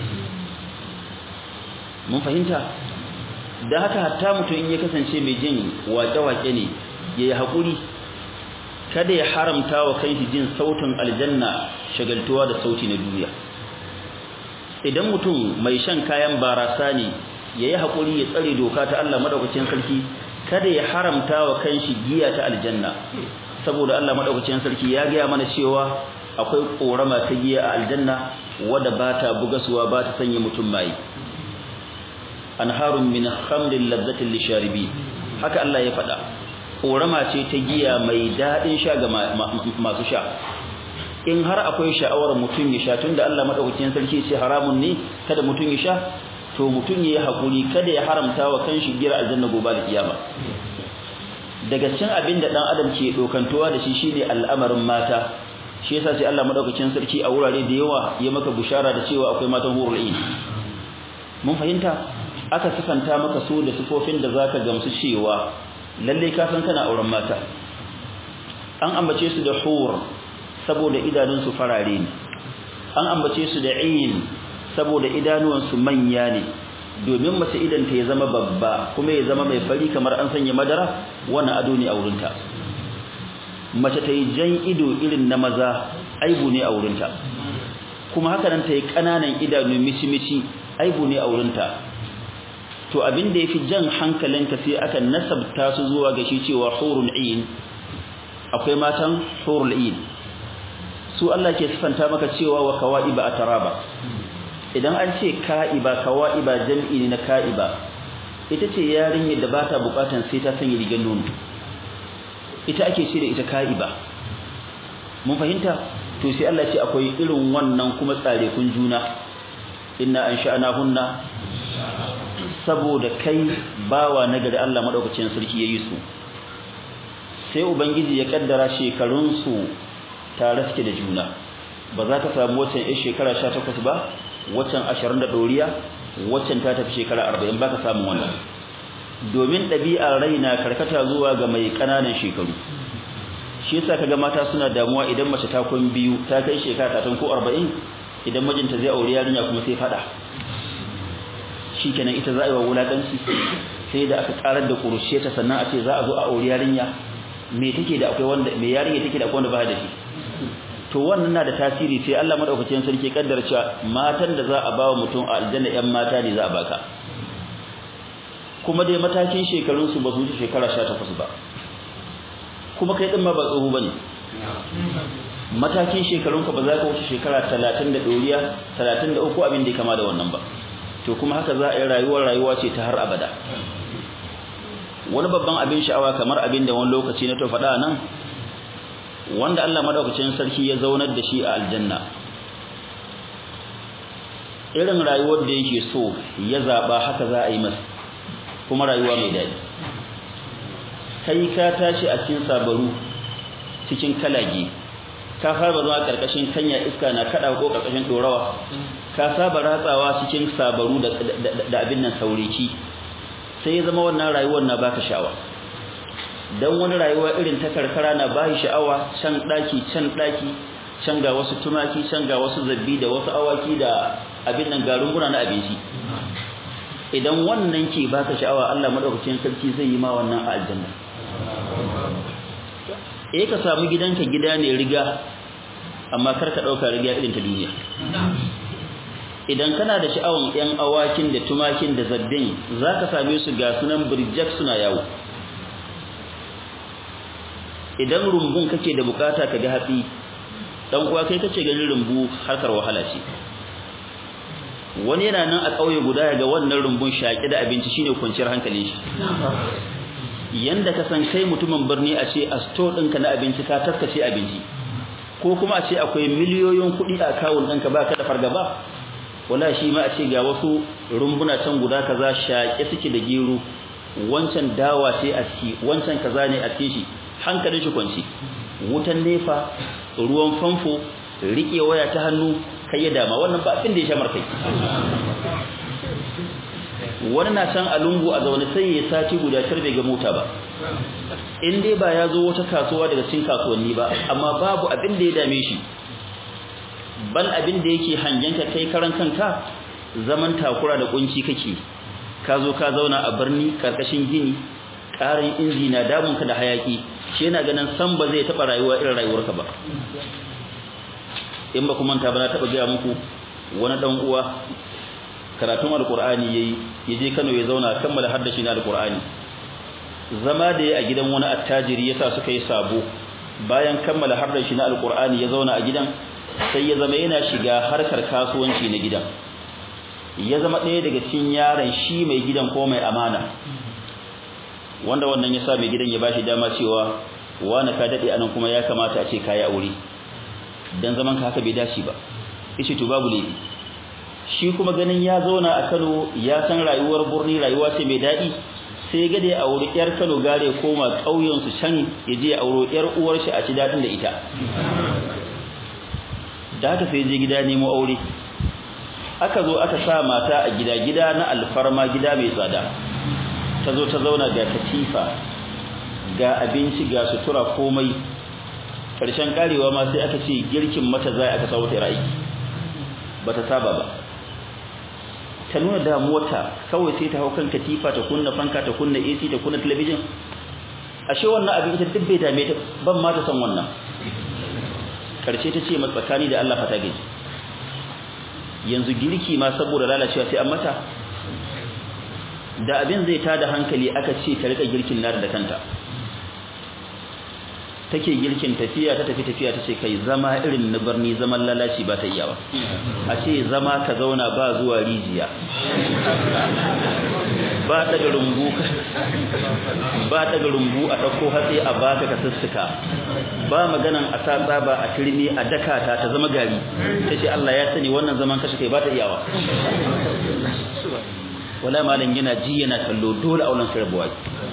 mun fahimta da haka hatta mutum in ya kasance mai jin waƙe-waƙe ne yayi hakuri kada ya haramta wa kanshi jin sautin aljanna shagaltuwa da sauti na duniya idan mutum mai shan kayan barasa ne yayi hakuri ya tsare doka ta Allah madaukakin sarki kada ya haramta wa kanshi giya ta aljanna saboda Allah madaukakin sarki ya ga mana cewa akwai korama ta giya a aljanna wadda ba ta bugasuwa ba ta sanya mutum mai anharun min khamrin ladzatin lisharibi haka Allah ya faɗa korama ce ta giya mai dadin sha ga masu sha in har akwai sha'awar mutum ya sha tunda Allah madaukakin sarki ce haramun ne kada mutum ya sha to mutum yayi hakuri kada ya haramta wa kanshi gira aljanna gobe da kiyama daga cikin abin da dan adam ke dokantowa da shi shine al'amarin mata shi yasa sai Allah madaukakin sarki a wurare da yawa ya maka bushara da cewa akwai matan hurul ain mun fahimta aka sifanta maka su da sifofin da zaka gamsu cewa lalle ka san kana auren mata an ambace su da hur saboda idanun su farare ne an ambace su da ain saboda idanuwan su manya ne domin mace idan ta ya zama babba kuma ya zama mai fari kamar an sanya madara wannan ado ne a wurinta mace ta yi jan ido irin na maza aibu ne a wurinta kuma haka nan ta yi ƙananan idanu mici-mici aibu ne a wurinta to abin da yafi jan hankalinka sai aka nasabta su zuwa ga shi cewa hurul ain akwai matan hurul ain su Allah ke sifanta maka cewa wa kawaiba ataraba idan an ce ka'iba kawa'iba jam'i ne na ka'iba ita ce yarinyar da ba ta bukatan sai ta sanya rigar nono ita ake ce da ita ka'iba mun fahimta to sai Allah ce akwai irin wannan kuma tsare kun juna inna an hunna saboda kai bawa nagari Allah madaukakin sarki yayi su sai ubangiji ya kaddara shekarun su tare suke da juna ba za ka samu wacce ya shekara 18 ba waccan 20 da doriya waccan ta tafi shekara 40 baka samu wannan domin ɗabi'ar raina karkata zuwa ga mai ƙananan shekaru shi yasa kaga mata suna damuwa idan mace ta kun biyu ta kai shekara 30 ko 40 idan mijinta zai aure yarinya kuma sai fada shikenan ita za a yi wa wulakanci sai da aka karar da kurushe ta sannan a ce za a zo a aure yarinya me take da akwai wanda me yarinya take da akwai wanda ba da shi to wannan na da tasiri sai Allah madaukakin sarki kaddara cewa matan da za a bawa mutum a aljanna yan mata ne za a baka kuma dai matakin shekarun su ba su wuce shekara 18 ba kuma kai din ma ba tsoho bane matakin shekarun ka ba za ka wuce shekara 30 da doriya 33 abin da ya kama da wannan ba to kuma haka za a yi rayuwar rayuwa ce ta har abada wani babban abin sha'awa kamar abin da wani lokaci na to faɗa nan wanda Allah madaukakin sarki ya zaunar da shi a aljanna irin rayuwar da yake so ya zaba haka za a yi masa kuma rayuwa mai daɗi kai ka tashi a cikin sabaru cikin kalage ka fara zuwa karkashin kanya iska na kada ko karkashin dorawa ka saba ratsawa cikin sabaru da da abin nan sauriki sai ya zama wannan rayuwar na baka sha'awa dan wani rayuwa irin ta karkara na bashi sha'awa can daki can daki can ga wasu tumaki can ga wasu zabbi da wasu awaki da abin nan garin guna na abinci idan wannan ke baka sha'awa Allah madaukakin sarki zai yi ma wannan a aljanna eh ka samu gidanka gida ne riga amma kar ka dauka riga irin ta duniya idan kana da sha'awan yan awakin da tumakin da zabbin zaka same su ga sunan burjak suna yawo idan rumbun kake da bukata ka ga hatsi dan uwa kai kace ganin rumbu harkar wahala ce wani yana nan a kauye guda ga wannan rumbun shaki da abinci shine kwanciyar hankalin shi yanda ka san kai mutumin birni a ce a store ɗinka na abinci ka taskace abinci ko kuma a ce akwai miliyoyin kuɗi a akawun ɗinka ba ka da fargaba wala shi ma a ce ga wasu rumbuna can guda kaza shaƙe suke da gero wancan dawa ce a ciki wancan kaza ne a cikin shi hankalin shi kwanci wutan nefa ruwan famfo riƙe waya ta hannu kai ya dama wannan ba abin da ya sha markai wani na can a lungu a zaune sai ya sati guda tar bai ga mota ba in dai ba ya zo wata kasuwa daga cikin kasuwanni ba amma babu abin da ya dame shi bal abin da yake hangenka kai karan kanka zaman takura da kunci kake ka zo ka zauna a birni karkashin gini karin inji na damun ka da hayaki shi yana ganin san ba zai taba rayuwa irin rayuwarka ba in ba kuma ta ba na taba ga muku wani dan uwa karatun alqur'ani yayi yaje Kano ya zauna kammala haddashi na alqur'ani zama da yayi a gidan wani attajiri yasa suka yi sabo bayan kammala haddashi na alqur'ani ya zauna a gidan sai ya zama yana shiga harkar kasuwanci na gidan ya zama ɗaya daga cikin yaran shi mai gidan ko mai amana wanda wannan ya sa mai gidan ya bashi dama cewa wani ka daɗe anan kuma ya kamata a ce kayi aure dan zaman ka haka bai dace ba yace to babu laifi shi kuma ganin ya zauna a Kano ya san rayuwar burni rayuwa ce mai daɗi sai ga da ya auri yar Kano gare koma ƙauyen su can ya je ya auro yar uwar shi a ci daɗin da ita da haka sai je gida nemo aure aka zo aka sa mata a gida gida na alfarma gida mai tsada ta zo ta zauna ga katifa ga abinci ga sutura komai karshen karewa ma sai aka ce girkin mata zai aka sawo ta aiki bata saba ba ta nuna damuwarta kawai sai ta hau kan katifa ta kunna fanka ta kunna AC ta kunna talabijin ashe wannan abin ita duk bai dame ta ban ma ta san wannan karshe ta ce matsakani da Allah fata gaji yanzu girki ma saboda lalacewa sai an mata da abin zai tada hankali aka ce ta rika girkin nar da kanta take girkin tafiya ta tafi tafiya ta ce kai zama irin na barni zaman lalaci ba ta iya ba a ce zama ka zauna ba zuwa rijiya ba daga rumbu ba daga rumbu a ɗauko hatsi a baka ka sussuka ba maganan a sa tsaba a turmi a daka ta ta zama gari ta ce Allah ya sani wannan zaman kashe kai ba ta iyawa wala malam yana ji yana kallo dole auren sai rabuwa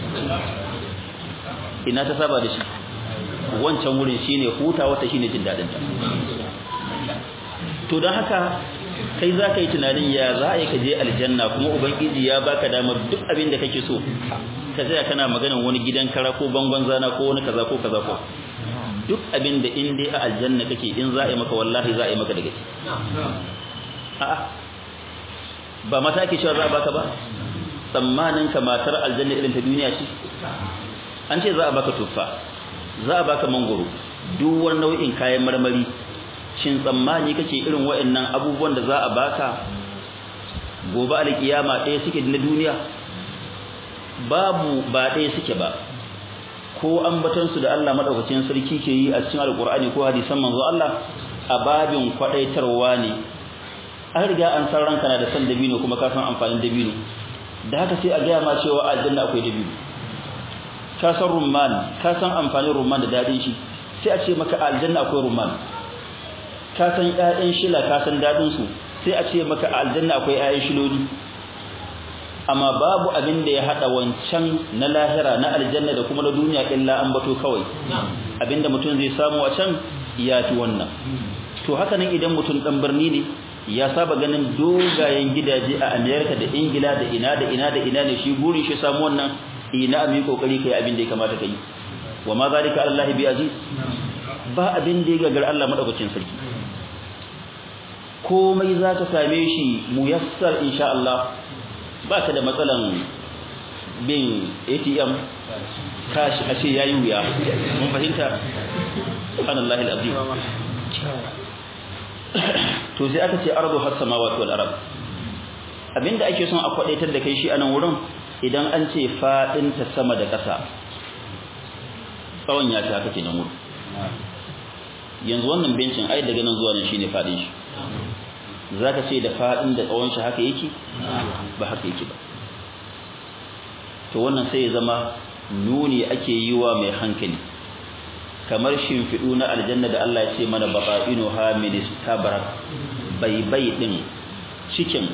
ina ta saba da shi wancan wurin shine huta wata shine jin dadin ta to dan haka kai za ka yi tunanin ya za a yi ka je aljanna kuma ubangiji ya baka damar duk abin da kake so ka tsaya kana maganan wani gidan kara ko bangon zana ko wani kaza ko kaza ko duk abin da in dai a aljanna kake in za a yi maka wallahi za a yi maka daga ci a'a ba mata ake cewa za a baka ba tsammanin ka matar aljanna irin ta duniya ce an ce za a baka tuffa za a baka mangoro duk wani nau'in kayan marmari shin tsammani kake irin waɗannan abubuwan da za a baka gobe alkiyama ɗaya suke na duniya babu ba ɗaya suke ba ko ambatan su da Allah madaukakin sarki ke yi a cikin alkur'ani ko hadisan manzo Allah a babin kwadaitarwa ne an riga an san ranka na da san dabino kuma ka san amfanin dabino da haka sai a gaya ma cewa aljanna akwai dabino ka san rumman ka san amfanin rumman da dadin shi sai a ce maka aljanna akwai rumman ka san ƴaƴan shila ka san dadin su sai a ce maka aljanna akwai ƴaƴan shiloli amma babu abin da ya hada wancan na lahira na aljanna da kuma na duniya illa an bato kawai abinda mutum zai samu a can ya fi wannan to haka nan idan mutum dan birni ne ya saba ganin dogayen gidaje a America da Ingila da ina da ina da ina ne shi gurin shi samu wannan ina mai kokari kai abin da ya kamata kai wa ma zalika Allah bi aziz ba abin da ya gagar Allah madaukakin sarki komai zaka same shi muyassar insha Allah ba ka da matsalan bin ATM kashi ashe yayi wuya mun fahimta subhanallahi alazim to sai aka ce ardu has samawati wal ard abinda ake son a kwadaitar da kai shi anan wurin idan an ce fadin ta sama da ƙasa tsawon ya ta kake nan wurin yanzu wannan bencin ai daga nan zuwa nan shine fadin shi zaka ce da fadin da tsawon shi haka yake ba haka yake ba to wannan sai ya zama nuni ake yi wa mai hankali kamar shimfiɗu na aljanna da Allah ya ce mana baqa'inu ha min istabrak bai bai din cikin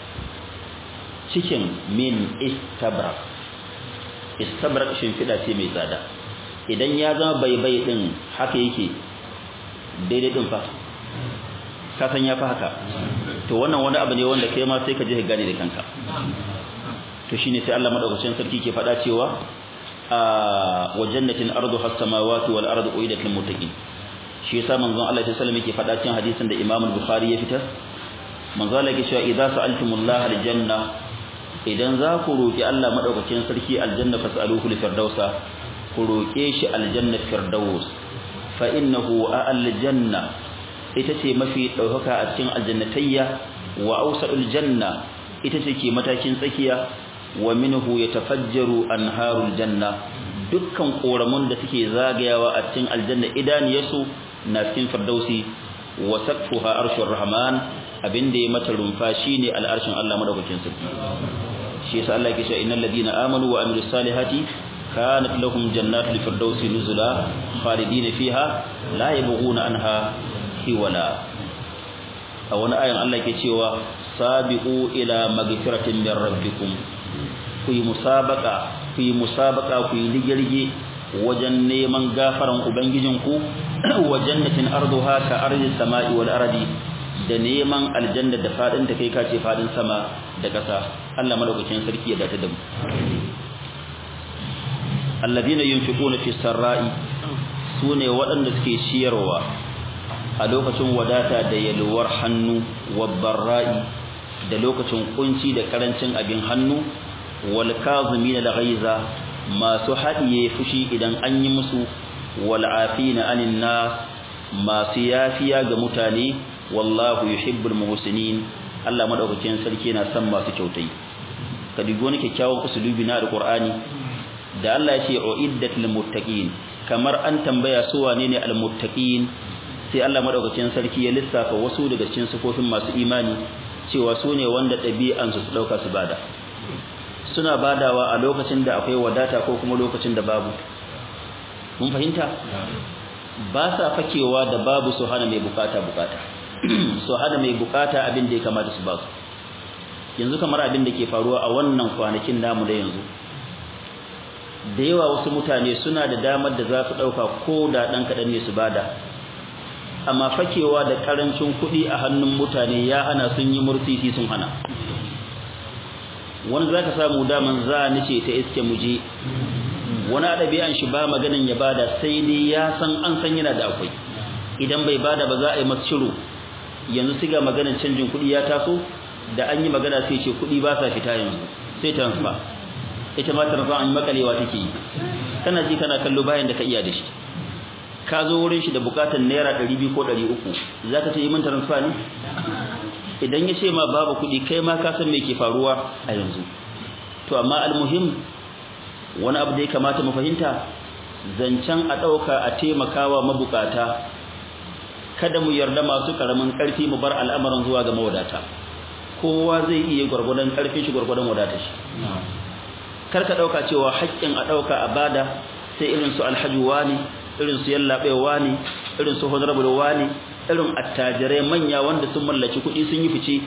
cikin min istabrak istabrak shimfiɗa ce mai tsada idan ya zama bai bai din haka yake daidai din fa ka san ya fa haka to wannan wani abu ne wanda kai ma sai ka je ka gane da kanka to shine sai Allah madaukakin sarki ke faɗa cewa wa jannatin arduha as-samawati wal ardu uidat lil muttaqin shi yasa manzon Allah sallallahu alaihi wasallam yake faɗa cikin hadisin da Imam Bukhari ya fitar manzon Allah yake cewa idza sa'altumullaha al-janna idan za ku roki Allah madaukakin sarki aljanna fas'aluhu li firdausa ku roke shi aljanna firdaus fa innahu al-janna ita ce mafi daukaka a cikin aljannatayya wa awsa'ul janna ita ce ke matakin tsakiya wa minhu yatafajjaru anharul janna dukkan koramun da suke zagayawa a cikin aljanna idaniyarsu na cikin firdausi wa saqfuha arshur rahman abinda ya mata rumfa shine al'arshin Allah madaukakin sarki shi yasa Allah yake cewa innal ladina amanu wa amilus salihati kanat lahum jannatul firdausi nuzula khalidina fiha la yabghuna anha hiwala a wani ayan Allah yake cewa sabiqu ila magfiratin min rabbikum ku yi musabaka ku yi musabaka ku yi ligirge wajen neman gafaran ubangijinku wa jannatin arduha ka ardi samai wal ardi da neman aljanna da fadin ta kai ka ce fadin sama da ƙasa Allah madaukakin sarki ya dace da mu alladhina yunfiquna fi sarra'i sune waɗanda suke ciyarwa a lokacin wadata da yalwar hannu wa barra'i da lokacin kunci da karancin abin hannu wal kazimin al ghaiza masu hadiye fushi idan an yi musu wal afina anin nas masu yafiya ga mutane wallahu yuhibbul muhsinin Allah madaukakin sarki yana son masu kyautai ka dubi wani kyakkyawan usulubi na alqur'ani da Allah ya ce uiddat lil muttaqin kamar an tambaya su wane ne almuttaqin sai Allah madaukakin sarki ya lissafa wasu daga cikin sifofin masu imani cewa su ne wanda ɗabi'ansu su ɗauka su bada suna badawa a lokacin da akwai wadata ko kuma lokacin da babu mun fahimta ba sa fakewa da babu su hana mai bukata bukata su hana mai bukata abin da ya kamata su ba su yanzu kamar abin da ke faruwa a wannan kwanakin namu da yanzu da yawa wasu mutane suna da damar da za su ɗauka ko da ɗan kaɗan ne su bada amma fakewa da ƙarancin kuɗi a hannun mutane ya hana sun yi murtisi sun hana wani za ka samu daman za a nace ta iske muje wani a ɗabi'an shi ba maganin ya bada sai dai ya san an san yana da akwai idan bai bada ba za a yi masu ciro yanzu siga maganin canjin kuɗi ya taso da an yi magana sai ce kuɗi ba sa fita yanzu sai transfer ita ma transfer an yi makalewa take yi kana ji kana kallo bayan da ka iya da shi ka zo wurin shi da bukatar naira 200 ko 300 zaka ce yi min transfer ne idan ya ce ma babu kuɗi kai ma ka san me ke faruwa a yanzu to amma almuhim wani abu da ya kamata mu fahimta zancen a ɗauka a taimakawa mabukata kada mu yarda masu karamin ƙarfi mu bar al'amarin zuwa ga mawadata kowa zai iya gwargwadon ƙarfin shi gwargwadon wadatar shi kar ka ɗauka cewa haƙƙin a ɗauka a bada sai irin su alhaji wani irin su yallaɓewa ne irin su honorable wani irin attajirai manya wanda sun mallaki kuɗi sun yi fice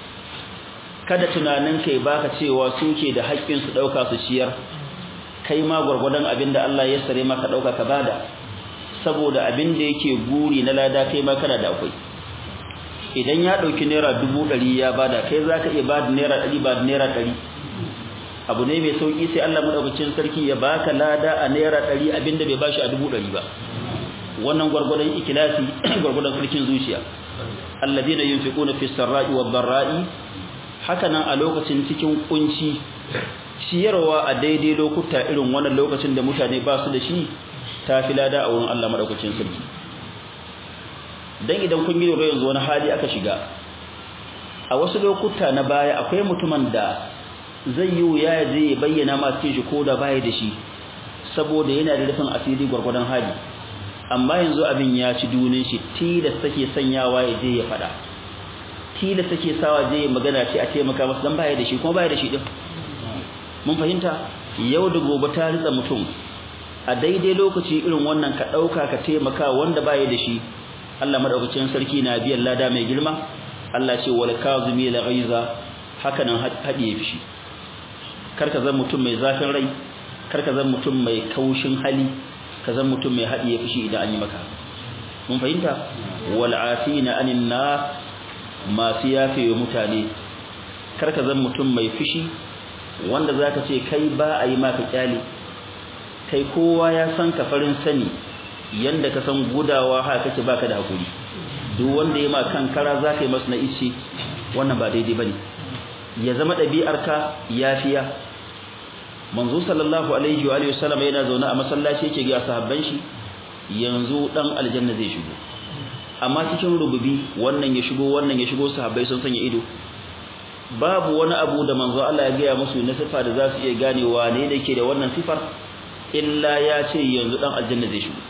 kada tunanin kai baka cewa suke da haƙƙin su ɗauka su ciyar kai ma gwargwadon abin da Allah ya sare maka ɗauka ka bada saboda abin da yake guri na lada kai ma kana da akwai idan ya ɗauki naira dubu ɗari ya bada kai za ka iya bada naira ɗari ba naira ɗari abu ne mai sauƙi sai Allah maɗaukacin sarki ya baka lada a naira ɗari abin da bai bashi a dubu ɗari ba wannan gwargwadon ikilasi gwargwadon sarkin zuciya alladina yunfiquna fi sarra'i wad dharra'i haka nan a lokacin cikin kunci ciyarwa a daidai lokuta irin wannan lokacin da mutane ba su da shi ta fi lada a wurin Allah madaukakin sarki dan idan kun yi yanzu wani hali aka shiga a wasu lokuta na baya akwai mutumin da zai yi wuya ya je ya bayyana ma cikin shi ko da baya da shi saboda yana da rufin asiri gwargwadon hali amma yanzu abin ya ci dunin shi tilas take sanyawa ya je ya fada tilas take sawa je ya magana ce a taimaka masa dan baya da shi kuma baya da shi din mun fahimta yau da gobe ta ritsa mutum a daidai lokaci irin wannan ka dauka ka taimaka wanda baya da shi Allah madaukakin sarki na biyan lada mai girma Allah ce wal kazimi la ghaiza haka nan hadiye fishi karka zan mutum mai zafin rai karka zan mutum mai kaushin hali ka zan mutum mai hadiye fishi idan an yi maka mun fahimta wal afina anin nas masu yafe mutane karka zan mutum mai fishi wanda zaka ce kai ba a yi maka kyale kai kowa ya san ka farin sani yanda ka san gudawa haka kake baka da hakuri duk wanda ya ma kankara zaka yi masa na ice wannan ba daidai bane ya zama ɗabi'arka yafiya manzo sallallahu alaihi wa alihi wasallam yana zaune a masallaci yake ga sahabban shi yanzu dan aljanna zai shigo amma cikin rububi wannan ya shigo wannan ya shigo sahabbai sun sanya ido babu wani abu da manzo Allah ya gaya musu na sifa da za su iya ganewa ne da yake da wannan sifar illa ya ce yanzu dan aljanna zai shigo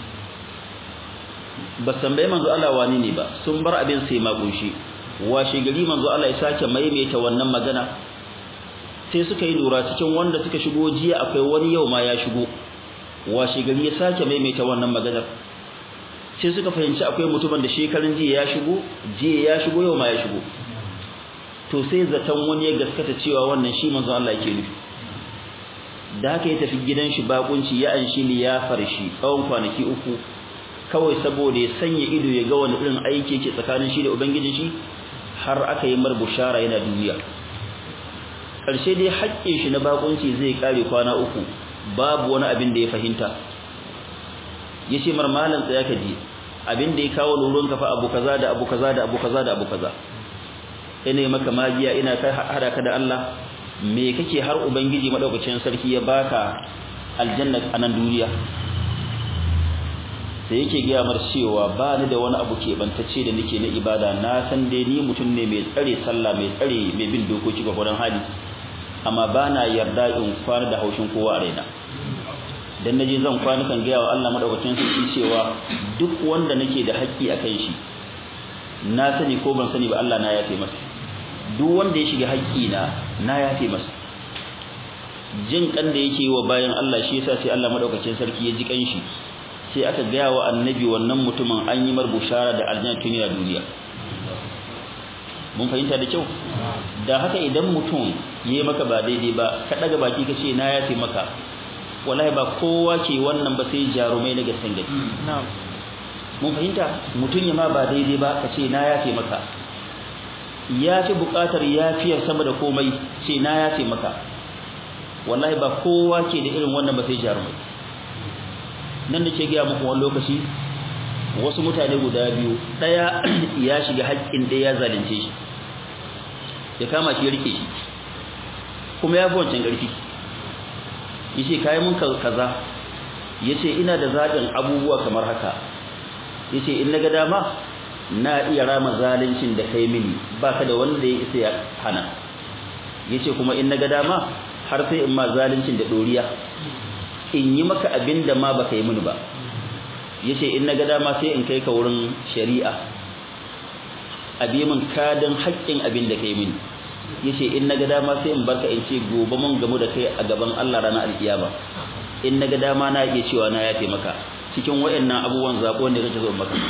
ba tambaye manzo Allah wani ne ba sun bar abin sai ma kunshi washe gari manzo Allah ya sake maimaita wannan magana sai suka yi lura cikin wanda suka shigo jiya akwai wani yau ma ya shigo washe gari ya sake maimaita wannan maganar sai suka fahimci akwai mutumin da shekarun jiya ya shigo jiya ya shigo yau ma ya shigo to sai zaton wani ya gaskata cewa wannan shi manzo Allah yake nufi da haka ya tafi gidan shi bakunci ya anshi liyafar shi tsawon kwanaki uku kawai saboda ya sanya ido ya ga wani irin aiki yake tsakanin shi da ubangijin shi har aka yi mar bushara yana duniya ƙarshe dai haƙƙin shi na bakunci zai kare kwana uku babu wani abin da ya fahimta yace mar malan tsaya ka ji abin da ya kawo lurun kafa abu kaza da abu kaza da abu kaza da abu kaza ina maka magiya ina kai hada ka da Allah me kake har ubangiji madaukakin sarki ya baka aljanna a nan duniya sai yake gaya mar cewa ba ni da wani abu keɓantacce da nake na ibada na san dai ni mutum ne mai tsare sallah mai tsare mai bin dokoki ga gurin hali amma ba na yarda in kwana da haushin kowa a raina dan naje zan kwana kan ga wa Allah madaukakin sarki cewa duk wanda nake da haƙƙi akan shi na sani ko ban sani ba Allah na yafe masa duk wanda ya shiga haƙƙi na na yafe masa jin kan da yake wa bayan Allah shi yasa sai Allah madaukakin sarki ya ji kanshi sai aka ga wa annabi wannan mutumin an yi mar bushara da aljanna tun ya duniya mun fahimta da kyau da haka idan mutum yayi maka ba daidai ba ka daga baki kace na yafe maka wallahi ba kowa ke wannan ba sai jarumai na gaskiya gaske mun fahimta mutum ya ma ba daidai ba kace na yafe maka ya fi bukatar yafiyar sama da komai ce na yafe maka wallahi ba kowa ke da irin wannan ba sai jarumai nan da ke gaya muku wani lokaci wasu mutane guda biyu daya ya shiga haƙƙin ɗaya ya zalunce shi ya kama shi ya rike shi kuma ya fi wancan ƙarfi ya ce kayi mun kaza ya ce ina da zaɓin abubuwa kamar haka ya ce in na ga dama na iya rama zaluncin da kai mini ba ka da wanda ya isa ya hana ya ce kuma in na ga dama har sai in ma zaluncin da ɗoriya in yi maka abin da ma baka yi mini ba yace in naga dama sai in kai ka wurin shari'a abi min kadin haƙƙin abin da kai mini yace in naga dama sai in barka in ce gobe mun gamu da kai a gaban Allah ranar alkiyama in naga dama na iya cewa na yafe maka cikin wayannan abubuwan zabo ne kake zo maka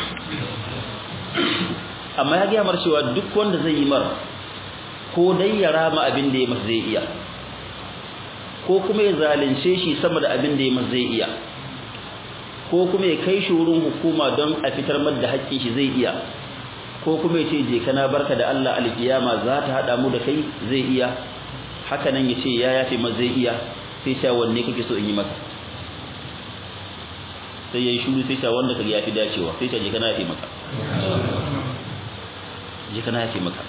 amma ya ga mar cewa duk wanda zai yi mar ko dai ya rama abin da ya masa zai iya ko kuma ya zalunce shi sama da abin da ya masa zai iya ko kuma ya kai shi wurin hukuma don a fitar da haƙƙin shi zai iya ko kuma ya ce je kana barka da Allah alkiyama za ta hada mu da kai zai iya haka nan ya ce ya yafe ma zai iya sai ta wanne kake so in yi maka sai yayi shuru sai ta wanda kage yafi dacewa sai ta je kana yafe maka je kana yafe maka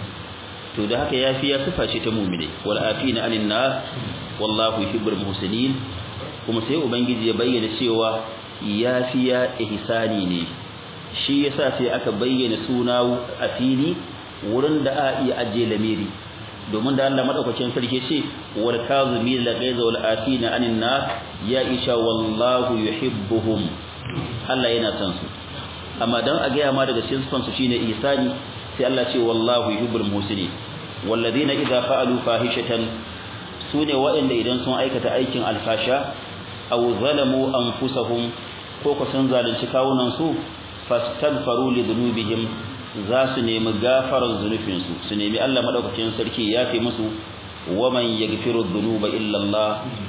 to da haka yafi ya sifa ce ta mu'mine wal afina anin nas wallahu yuhibbul muhsinin kuma sai ubangiji ya bayyana cewa yafiya ihsani ne shi yasa sai aka bayyana suna a fili wurin da a iya aje lamiri domin da Allah madaukakin sarki ce wal kazimin la ghaiza wal afina anin nas ya isha wallahu yuhibbuhum Allah yana son su amma dan a gaya ma daga cikin son su shine ihsani sai Allah ce wallahu yuhibbul muhsinin walladhina idza fa'alu fahishatan sune waɗanda idan sun aikata aikin alfasha aw zalamu anfusahum ko ko sun zalunci kawunan su fastaghfaru li dhunubihim za su nemi gafarar zunufin su su nemi Allah madaukakin sarki ya fi musu waman yaghfiru dhunuba illa Allah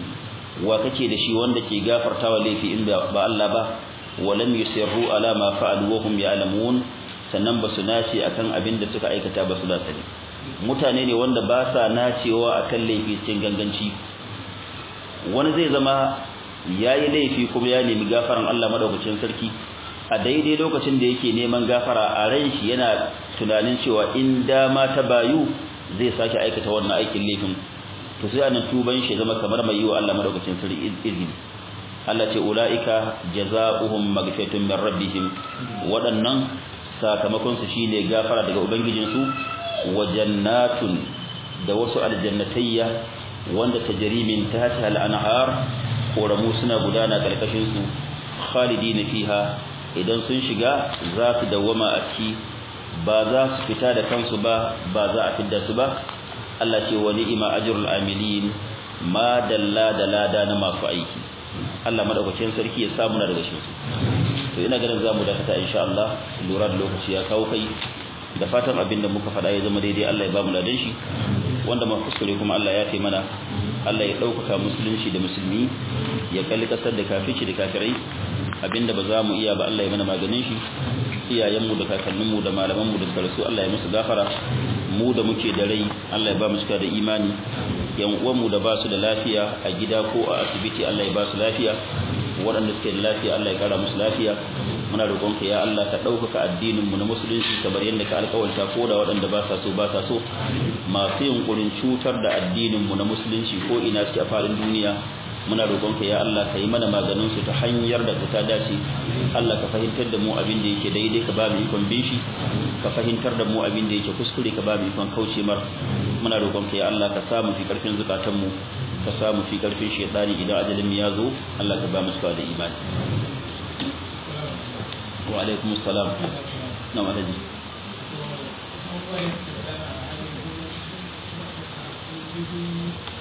wa kake da shi wanda ke gafartawa laifi in ba Allah ba walam yusirru ala ma fa'alu wa hum ya'lamun sannan ba su nace akan abin da suka aikata ba su da sani mutane ne wanda ba sa nacewa akan laifi cikin ganganci wani zai zama yayi laifi kuma ya nemi gafaran Allah madaukakin sarki a daidai lokacin da yake neman gafara a ran shi yana tunanin cewa in dama ta bayu zai sake aikata wannan aikin laifin to sai anan tuban shi zama kamar mai yiwa Allah madaukakin sarki izini Allah ce ulaika jazaohum maghfiratun min rabbihim waɗannan sakamakon su shine gafara daga ubangijin su wa jannatun da wasu aljannatayya wanda tajri min tahtiha al-anhar koramu suna gudana karkashin su khalidina fiha idan sun shiga za su dawwama a ciki ba za su fita da kansu ba ba za a fidda su ba Allah ce wa ni'ima ajrul amilin ma dalla da lada na masu aiki Allah madaukakin sarki ya samu na daga shi to ina ganin zamu dakata insha Allah lura da lokaci ya kawo kai da fatan abin da muka faɗa ya zama daidai Allah ya ba mu ladan shi wanda ma kuskure kuma Allah ya kai mana Allah ya ɗaukaka musulunci da musulmi ya kalli kasar da kafici da kafirai abinda ba za mu iya ba Allah ya mana maganin shi iyayenmu da kakanninmu da malamanmu da sarsu Allah ya musu gafara mu da muke da rai Allah ya ba mu cika da imani yan uwanmu da ba su da lafiya a gida ko a asibiti Allah ya ba su lafiya waɗanda suke da lafiya Allah ya kara musu lafiya muna roƙonka ya Allah ka ɗaukaka addinin mu na musulunci kamar yadda ka alƙawarta ko da waɗanda ba sa so ba sa so masu yunkurin cutar da addinin mu na musulunci ko ina suke a faɗin duniya muna roƙonka ya Allah ka yi mana maganin su ta hanyar da ta dace Allah ka fahimtar da mu abin da yake daidai ka ba mu ikon bin shi ka fahimtar da mu abin da yake kuskure ka ba mu ikon kauce mar muna roƙonka ya Allah ka sa mu fi ƙarfin zukatan mu ka samu fi karfin shaytani idan ajalin ya zo Allah ka ba mu da imani wa alaikum assalam na walaji Thank you.